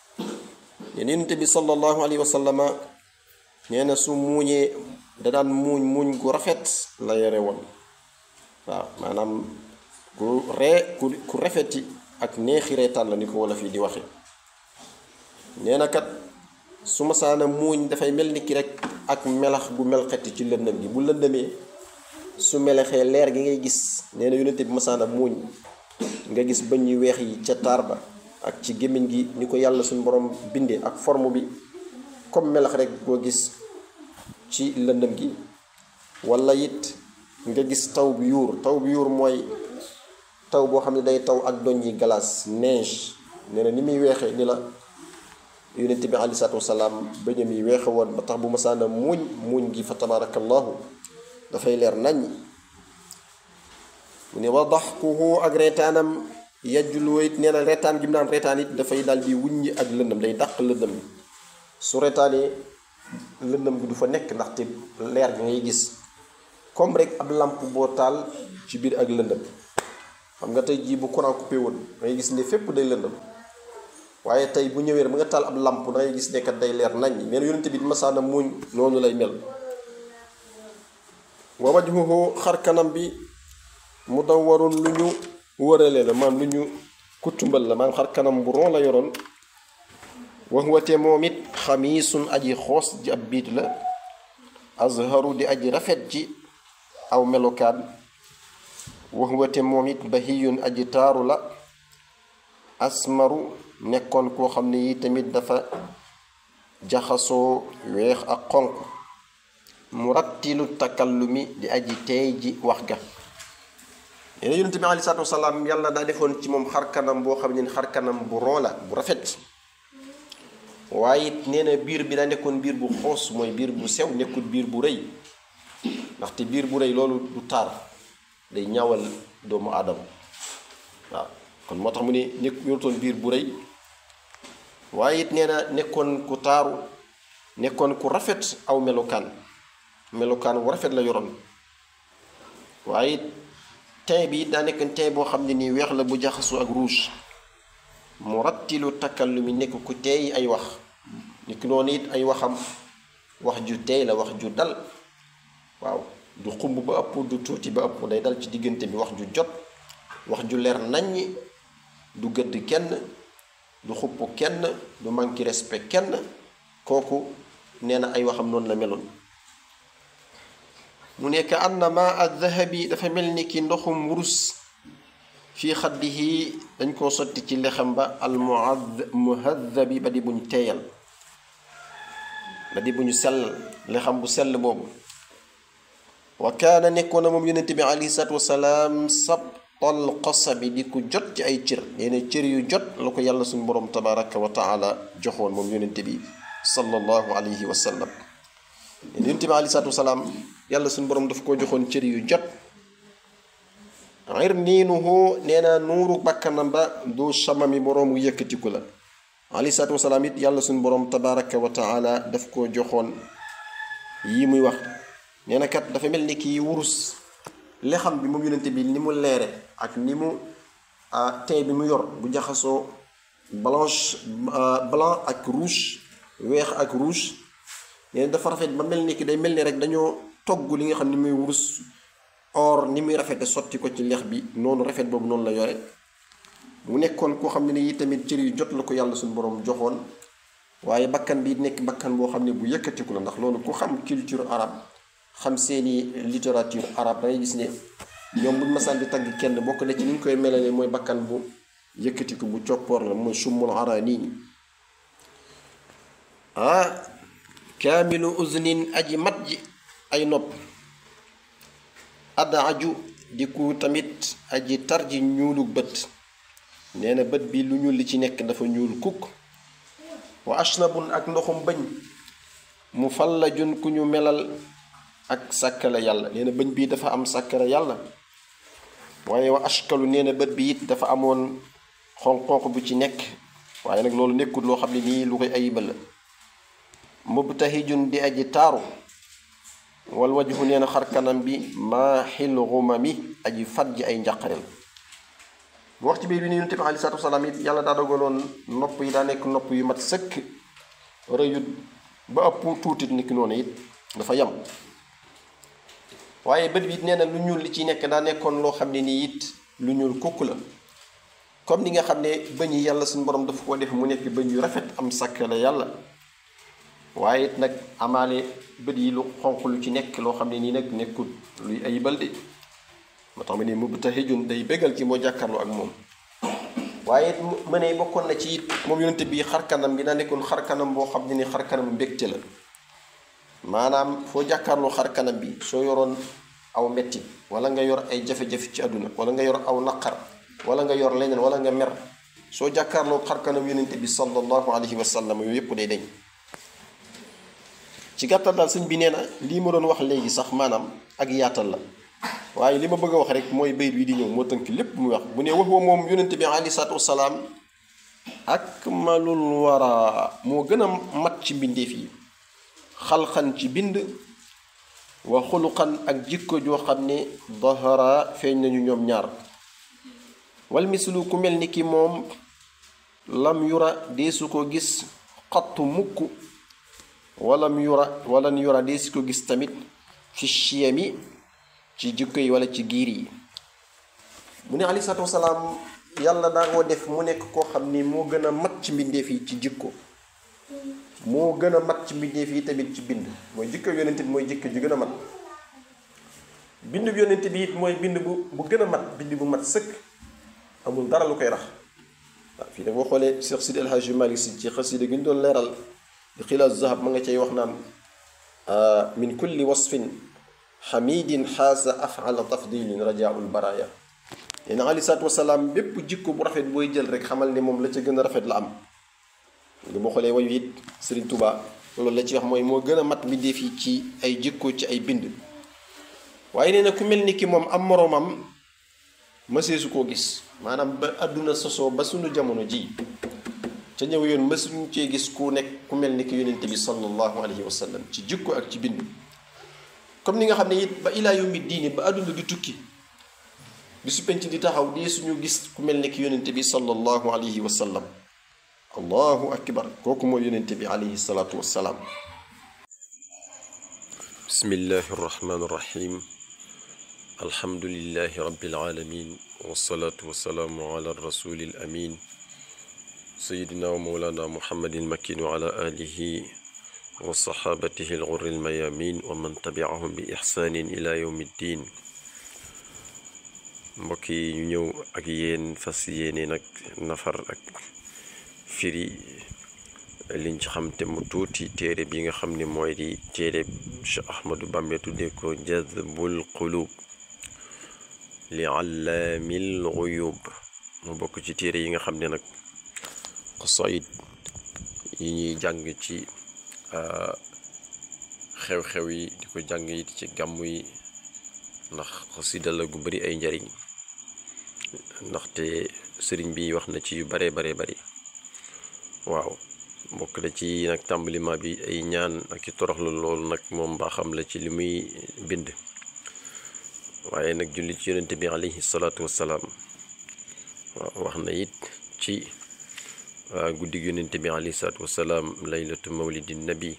yonent bi sallallahu alayhi wa sallama nee na su muuñee da daan muuñ muuñ gu rafet la yore woon waaw maanaam ku ree ku ku rafeti ak neexi reetaan la ni ko wala fii di waxe nee na kat su masaana muuñ dafay mel ni ki rek ak melax gu melxeti ci lëndëm gi bu lëndëmee su melexee leer gi ngay gis nee na yonente bi masaana muuñ nga gis bëñ yu weex yi ca taar ba ak ci gémmiñ gi ni ko yàlla suñu borom bindee ak forme bi comme melax rek koo gis ci lëndëm gi wala it nga gis taw bi yuur taw bi yuur mooy taw boo xam ne day taw ak doñ yi glace neige nee na ni muy weexee ni la yonent bi aleyhi salaatu wasalaam bëñam yi weexe woon ba tax bu masaana muuñ muuñ gi fa tabarakallahu dafay leer nañ mu ne wa daxkuhu ak reetaanam yajjuloo it nee na reetaan gi mu naan reetaan it dafay daal di wuññi ak lëndëm day dàq lëndëm su reetaanee lëndëm gi du fa nekk ndaxte leer gi ngay gis comme rek ab làmp boo taal ci biir ak lëndëm xam nga tey jii bu courant coupé woon ngay gis ne fépp day lëndëm waaye tey bu ñëwee ba nga taal ab làmp da ngay gis ne kat day leer nañ nee na yonente bi masaana muuñ noonu lay mel wa wajhuhu xar kanam bi mu daw waroon lu ñu wërale la maam lu ñu kutumbal la maam xar kanam bu ron la yoroon wax wate moom it xamiisun aji xoos ji ab biit la azharu di aji rafet ji aw melokaan wax wate moom it bahiyun aji taaru la asmaru nekkoon koo xam ne yi tamit dafa jaxasoo weex ak xonq mu rattilu takallumi di aji teey ji wax ga nee na yonent bi aleyhi salaatu wasalaam yàlla daa defoon ci moom xar kanam boo xam ne xar kanam bu ron la bu rafet waaye it nee na biir bi daa nekkoon biir bu xoos mooy biir bu sew nekkul biir bu rëy ndaxte biir bu rëy loolu du taar day ñaawal doomu aadama waaw kon moo tax mu ne nekk yorutoon biir bu rëy waaye it nee na nekkoon ku taaru nekkoon ku rafet aw melokaan melokaan wu rafet la yoroon waaye it tey bi daa nekk tey boo xam ne nii weex la bu jaxasoo ak rouge mu rattilu takkallu mi nekk ku teey ay wax niki noonu it ay waxam wax ju teey la wax ju dal waaw du xumb ba ëpp du tuuti ba ëpp day dal ci diggante bi wax ju jot wax ju leer naññi du gëdd kenn du xupp kenn du manqué respect kenn kooku nee na ay waxam noonu la meloon mu nekk annama addahabi dafa mel ni ki ndoxum wurus fii xaddihi dañ koo sotti ci lexam ba al muhaddabi ba di buñ teeyal ba di buñu sell lexam bu sell boobu wa kaana nekkoon na moom yonente bi alayhi salaatu wasalaam sabtal qasabi di ku jot ci ay cër nee na cër yu jot la ko yàlla suñu borom tabaraka wa taala joxoon moom yonente bi sallallahu alayhi wa sallam nee na yonente bi alayhi salaatu wasalaam yàlla suñu borom daf koo joxoon cër yu jot irniinuhu nee na nuuru bakkanam ba du samami boroomu yëkkatiku la alayhi salaatu wasalaam it yàlla suñu borom tabaraka wa taala daf koo joxoon yii muy wax nee na kat dafa mel ni kii wurus lexam bi moom yonente bi ni mu leere ak ni mu tey bi mu yor bu jaxasoo blanche blanc ak rouge weex ak rouge nee na dafa rafet ba mel ni ki day mel ni rek dañoo togg li nga xam ni muy wurus or ni muy rafete sotti ko ci lex bi noonu rafet boobu noonu la yore mu nekkoon koo xam ne ni tamit cër yu jot la ko yàlla suñu borom joxoon waaye bakkan bi nekk bakkan boo xam ne bu yëkkatiku la ndax loolu ku xam culture arabe xam seeni littérature arabe dangay gis ne ñoom buñ masaan di tagg kenn bokk na ci ni ñu koy melale mooy bakkan bu yëkkatiku bu coppoor la mooy summul araani ah kaamilu uznin aji mat ji ay nopp adaaju di ku tamit aji tar ji ñuulu bët nee na bët bi lu ñuul li ci nekk dafa ñuul kukk wa ashnabun ak ndoxum bëñ mu fallajun ku ñu melal ak sàkkale yàlla nee na bëñ bii dafa am sàkkale yàlla waaye wa ashkalu nee na bët bi it dafa amoon xonq-xonq bu ci nekk waaye nag loolu nekkul loo xam ne nii lu koy ayibal la mubtahijun di aji taaru wal wajhu nee na xar kanam bi maaxil xumami aji fat ji ay njàqareel bu wax ci biir bi ni yonent bi aleyhi salaatu wasalaam it yàlla daa dogaloon nopp yi daa nekk nopp yu mat sëkk rëyut ba ëpp tuutit ni ki noonu it dafa yam waaye bët bi it nee na lu ñuul li ci nekk daa nekkoon loo xam ne nii it lu ñuul kukk la comme ni nga xam ne bëñ yi yàlla suñu borom dafa ko def mu nekk bëñ yu rafet am sàkkale yàlla waaye it nag amaale bët yi lu xonq lu ci nekk loo xam ne nii nag nekkul luy ayibal de moo tax ma ne mubtahijun day bégal ci moo jàkkaarloo ak moom waaye it mu ne bokkoon na ci it moom yonente bi xarkanam bi daa nekkoon xarkanam boo xam ne ni xarkanam mbégte la maanaam foo jàkkaarloo xarkanam bi soo yoroon aw metti wala nga yor ay jafe-jafe ci àdduna wala nga yor aw naqar wala nga yor leneen wala nga mer soo jàkkaarloo xarkanam yonente bi sallallahu alayhi wa sallam yooyu yépp day dañ ci gàttal daal sëñ bi nee na lii ma doon wax léegi sax maanaam ak yaatal la waaye li ma bëgg a wax rek mooy bayt wi di ñëw moo tënk lépp muy wax bu ne wax wa moom yonente bi alayhi salaatu wasalaam akmalul wara moo gën a mat ci mbindeef yi xalxan ci bind wa xuluqan ak jikko joo xam ne dahara feeñ nañu ñoom ñaar wal mislu ku mel ni ki moom lam yura deesu ko gis xattu mukk walam yura walan yura deesu ko gis tamit fi chiyami ci jikko yi wala ci giir yi mu ne aleyhi salaatu wasalaam yàlla daa koo def mu nekk koo xam ni moo gën a mat ci mbindeef yi ci jikko moo gën a mat ci mbindeef yi tamit ci bind mooy jikko yonent bi mooy jikko ju gën a mat bind bu yonent bi it mooy bind bu bu gën a mat bind bu mat sëkk amul dara lu koy rax waaw fii nag boo xoolee Cheikh Sidi El Hadji Malick Sy ci xasida gi ñu doon leeral di xilaas zahab ma nga cay wax naan min kulli wasfin xamidin xaasa afala tafdilin rajaul baraya nee na aleyhi salaatu wasalaam bépp jikko bu rafet booy jël rek xamal ne moom la ca gën a rafet la am nga boo xoolee wayu it Serigne Touba loolu la ci wax mooy moo gën a mat mbindeef yi ci ay jikko ci ay bind waaye nee na ku mel ni ki moom am moroomam mëseesu koo gis maanaam ba àdduna sosoo ba sunu jamono ji ca ñëw yoon mësuñu cee gis ku nekk ku mel ni ki yonente bi sallallahu alayhi wa sallam ci jikko ak ci bind comme ni nga xam ne it ba ilaa yawmi diini ba àdduna di tukki bi su penc di taxaw dee suñu gis ku mel ni ki yonente bi sallallahu alayhi wa sallam allahu akbar kooku mooy yonente bi alayhi salaatu wassalaam bismillahi arrahmani irrahim alhamdulilahi rabbil alamin wasalaatu wasalaamu ala rasuli al amin sayidina wa mawlana muhammadin makin wa ala alihi wa saxaabatihi al ghurri al mayamin wa man tabiahum bi ixsaanin ila yawmi ddin mbokk yi ñu ñëw ak yéen fas yéene nag nafar ak firi liñ ci xam te mu tuuti téere bi nga xam ne mooy di téere Cheikh Ahmadou Bamba tuddee ko jazbul qulub li allaamil guyub mu bokk ci téere yi nga xam ne nag xasaayid yi ñuy jàng ci xew-xew yi di ko jàng it ci gàmmu yi ndax xasida la gu bari ay njariñ ndaxte sëriñ bi wax na ci yu bare bare bari waaw bokk na ci nag tàmbalima bi ay ñaan ak i toroxlu loolu nag moom mbaaxam la ci li muy bind waaye nag julli ci yonente bi alayhi salaatu wassalaam waaw wax na it ci guddig yonente bi alayhi salaatu wassalaam laylatu mawlidi nabi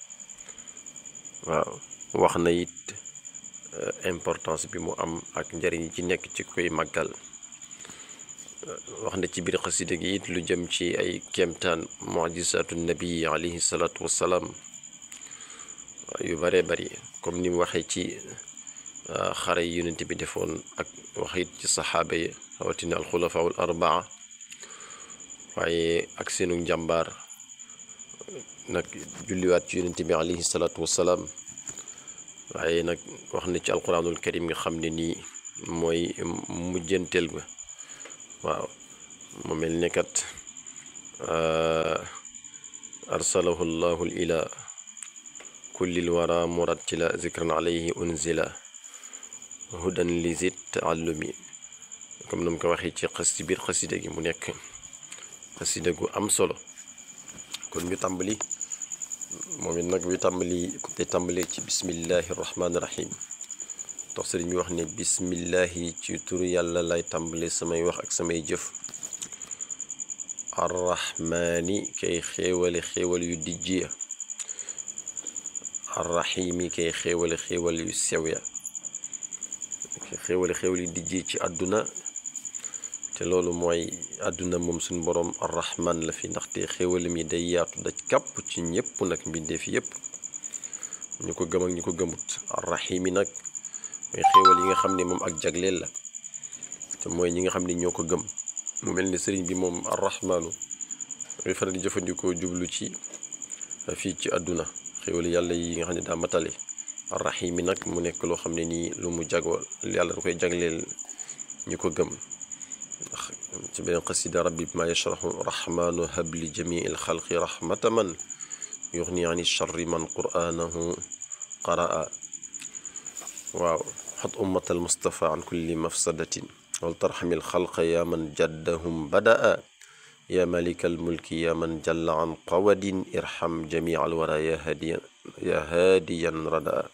waaw wax na it importance bi mu am ak njariñ ci nekk ci koy màggal wax na ci biir xasida gi it lu jëm ci ay kéemtaan mujisaatu nabi alayhi salaatu wassalaam yu bare bari comme ni mu waxee ci xare yi yonent bi defoon ak wax it ci saxaaba yi rawatina alxulafaa al arbaa waaye ak seenu njàmbaar nag julliwaat ci yonent bi alayhi salaatu wassalaam waaye nag wax na ci alquranul karim nga xam ne nii mooy mujjanteel ba waaw mu mel ne kat arsalahu llahu ila kullil wara murattila zikran alayhi unzila hudan li zit taallumi comme nam ko waxee ci xas ci biir xasida gi mu nekk xasida gu am solo kon ñu tàmbali moom it nag bi tàmbali te tàmbalee ci bismillahi rahmaani rahim tax sëriñ bi wax ne bismillahi ci turu yàlla lay tàmbale samay wax ak samay jëf arrahmaani kay xéewale xéewal yu dijj ya arrahimi kay xéewale xéewal yu sew ya kay xéewale xéewal yu dijj ci àdduna te loolu mooy àdduna moom suñ boroom arrahman la fi ndaxte xéewalam yi day yaatu daj kàpp ci ñépp nag mbindeef yépp ñu ko gëm ak ñu ko gëmut arrahimi nag mooy xéewal yi nga xam ne moom ak jagleel la te mooy ñi nga xam ne ñoo ko gëm mu mel ni sëriñ bi moom arrahmaanu ngay faral di jëfandikoo jublu ci fii ci àdduna xéewal yàlla yi nga xam ne daa matale arrahimi nag mu nekk loo xam ne nii lu mu jagoo yàlla da koy jagleel ñu ko gëm ndax ci beneen xasida rabbi bi ma yashrahu rahmaanu habli jamii il xalqi rahmata man yuxni ani charri man qur'anahu qaraa waaw xat ummatal mustafa an kulli mafsadatin wal tarxamil xalqa yaa man jaddahum badaa ya malika almulki ya man jalla an qawadin irham jamia alwara ya hadiyan ya hadiyan rada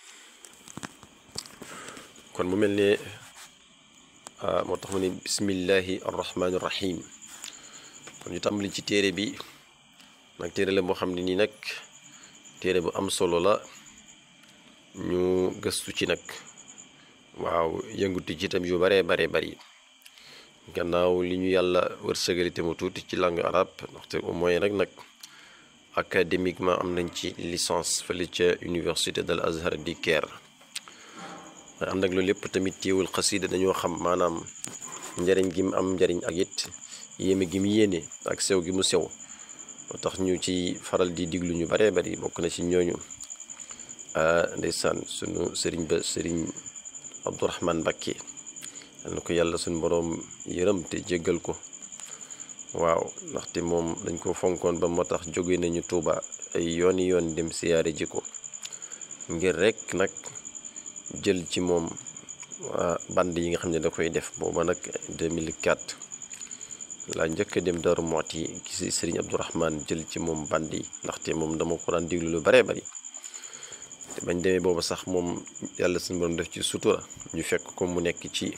kon mu mel ne moo tax mu ne bismillahi arrahmani irrahim kon ñu tàmbali ci téere bi nag téere la moo xam ne nii nag téere bu am solo la ñu gëstu ci nag waaw yënguti ci itam yu baree baree bari gannaaw li ñu yàlla wërsëgali te mu tuuti ci langue arabe ndaxte au moins rek nag académiquement am nañ ci licence fële ca université del Azhar di Caire waaye ànd ak loolu lépp tamit téewul xasida dañoo xam maanaam njariñ gi mu am njariñ ak it yéeme gi mu yéene ak sew gi mu sew moo tax ñu ci faral di diglu ñu baree bari bokk na ci ñooñu ndeysaan sunu sëriñ ba sëriñ Abdourahman Mbacké yal na ko yàlla suñu boroom yërëm te jéggal ko waaw ndaxte moom dañ ko fonkoon ba moo tax jóge nañu Tuuba ay yooni yoon dem siyaare ji ko ngir rekk nag jël ci moom band yi nga xam ne da koy def booba nag 2004 laa njëkk a dem Daaru Muxti gisi Sëriñ Abdourahman jël ci moom band yi ndaxte moom dama ko daan diglu lu baree bari te bañ demee booba sax moom yàlla suñu borom def ci sutura ñu fekk ko mu nekk ci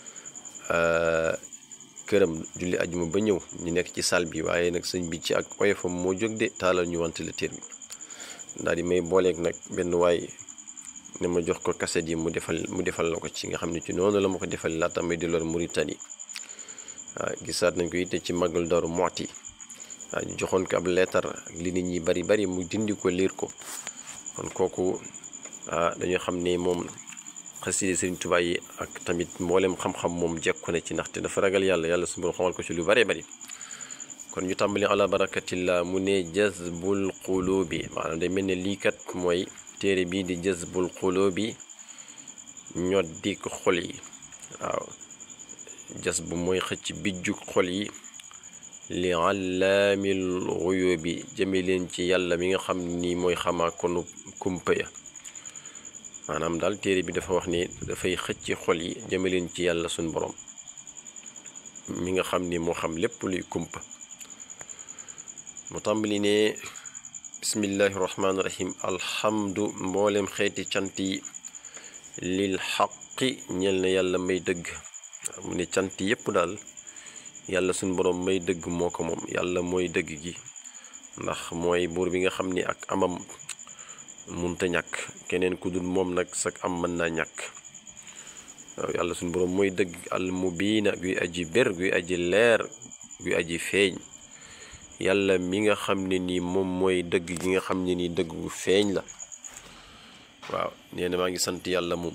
këram julli ajuma ba ñëw ñu nekk ci salle bi waaye nag sëñ bi ci ak oyofam moo jóg de taalal ñu ventilateur bi daal di may booleeg nag benn waay ne ma jox ko kaset yi mu defal mu defal la ko ci nga xam ne ci noonu la ma ko defal laata may delloor Mauritanie waaw gisaat nañ ko it ci màggal Daaru Muxti waaw ñu joxoon ko ab leetar ak li nit ñi bari bari mu dindi ko liir ko kon kooku ah dañoo xam ne moom xaside Sëriñ Tuubaa yi ak tamit mboolem xam-xam moom jekku na ci ndaxte dafa ragal yàlla yàlla su borom xamal ko ci lu bare bari kon ñu tàmbali ala barakatillah mu ne jazbul qulubi maanaam day mel ne lii kat mooy téere bii di jazbul qulubi ñoddi ko xol yi waaw jas bu mooy xëcc bijju xol yi li allaamil xuyubi jëme leen ci yàlla mi nga xam ni mooy xamaa konu kumpa ya maanaam daal téere bi dafa wax ni dafay xëcc xol yi jëme leen ci yàlla suñ borom mi nga xam ni moo xam lépp luy kumpa mu tàmbali ne bismillahi rahmaani rahim alhamdu mboolem xeeti cant yi lil xaqi ñel na yàlla may dëgg mu ne cant yépp daal yàlla suñ boroom may dëgg moo ko moom yàlla mooy dëgg gi ndax mooy buur bi nga xam ni ak amam munta ñàkk keneen ku dul moom nag sak am mën naa ñàkk waaw yàlla suñ boroom mooy dëgg al mubiina guy aji bér guy aji leer guy aji feeñ yàlla mi nga xam ne nii moom mooy dëgg gi nga xam ne nii dëgg gu feeñ la waaw nee na maa ngi sant yàlla moom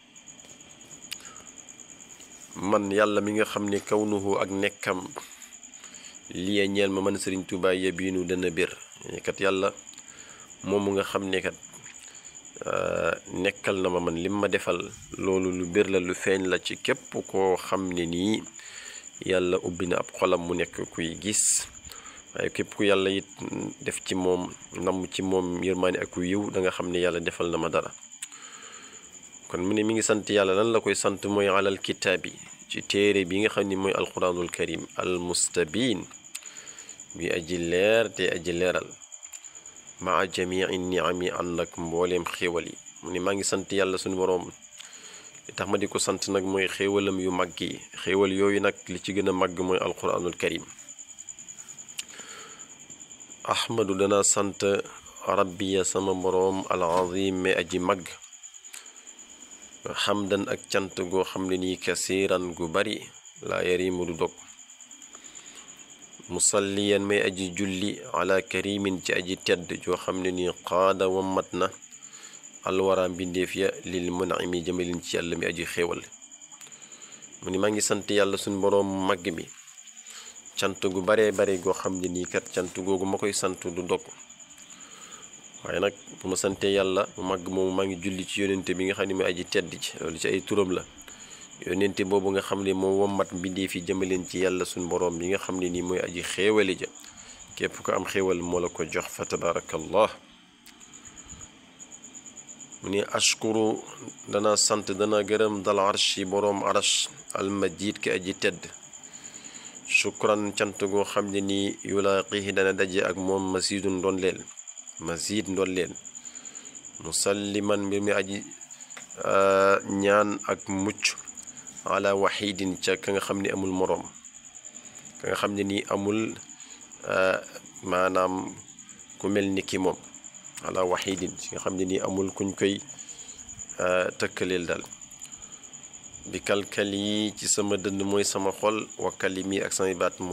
man yàlla mi nga xam ne kawnuhu ak nekkam lii ñeel ma man sëriñ Tuubaa yabiinu dana bir kat yàlla moomu nga xam ne kat nekkal na ma man lim ma defal loolu lu bir la lu feeñ la ci képp koo xam ne nii yàlla ubbi na ab xolam mu nekk kuy gis waaye képp ku yàlla it def ci moom namm ci moom yërmaani ak ku yiw da nga xam ne yàlla defal na ma dara kon mu ne mi ngi sant yàlla lan la koy sant mooy alal kitaabi ci téere bi nga xam ni mooy alquranul karim al mustabin bi aji leer te aji leeral maa jamii niami ànd ak mbooleem xéewal yi mu ne maa ngi sant yàlla suñu boroom li tax ma di ko sant nag mooy xéewalam yu mag yi xéewal yooyu nag li ci gën a màgg mooy alquranul karim ahmadu dana sant rabbiya sama boroom al azim mais aji mag xamdan ak cant goo xam ne nii kasiiran gu bari laa yarimu du dog musalliyan may aji julli ala karimin ci aji tedd joo xam ne nii qaada wammat na alwara mbindeef ya lil munami jëmalin ci yàlla mi aji xéewal mu ni maa ngi sant yàlla suñ boroom mag bi cant gu baree bare goo xam ne nii kat cant googu ma koy sant du dog waaye nag bu ma santee yàlla mu màgg moomu maa ngi julli ci yónente bi nga xam ne mooy aji tedd ci loolu ci ay turam la yónente boobu nga xam ne moo wommat mbindeef yi jëmaleen ci yàlla suñ boroom bi nga xam ne nii mooy aji xéewali ja képp ko am xéewal moo la ko jox fa tabaarakallah mu ne ashkuru dana sant dana gërëm dal arsh yi boroom arsh almajid ki aji tedd shukran cant goo xam ne nii yulaaqihi dana daje ak moom masidun ndoon leel masid ndoon leel musalliman mbir mi aji ñaan ak mucc ala waxidin ca ka nga xam ne amul moroom ka nga xam ne nii amul maanaam ku mel ni ki moom ala waxidin ci nga xam ne nii amul kuñ koy tëkkaleel daal bi kalkal yi ci sama dënd mooy sama xol wa kalimi ak samay baat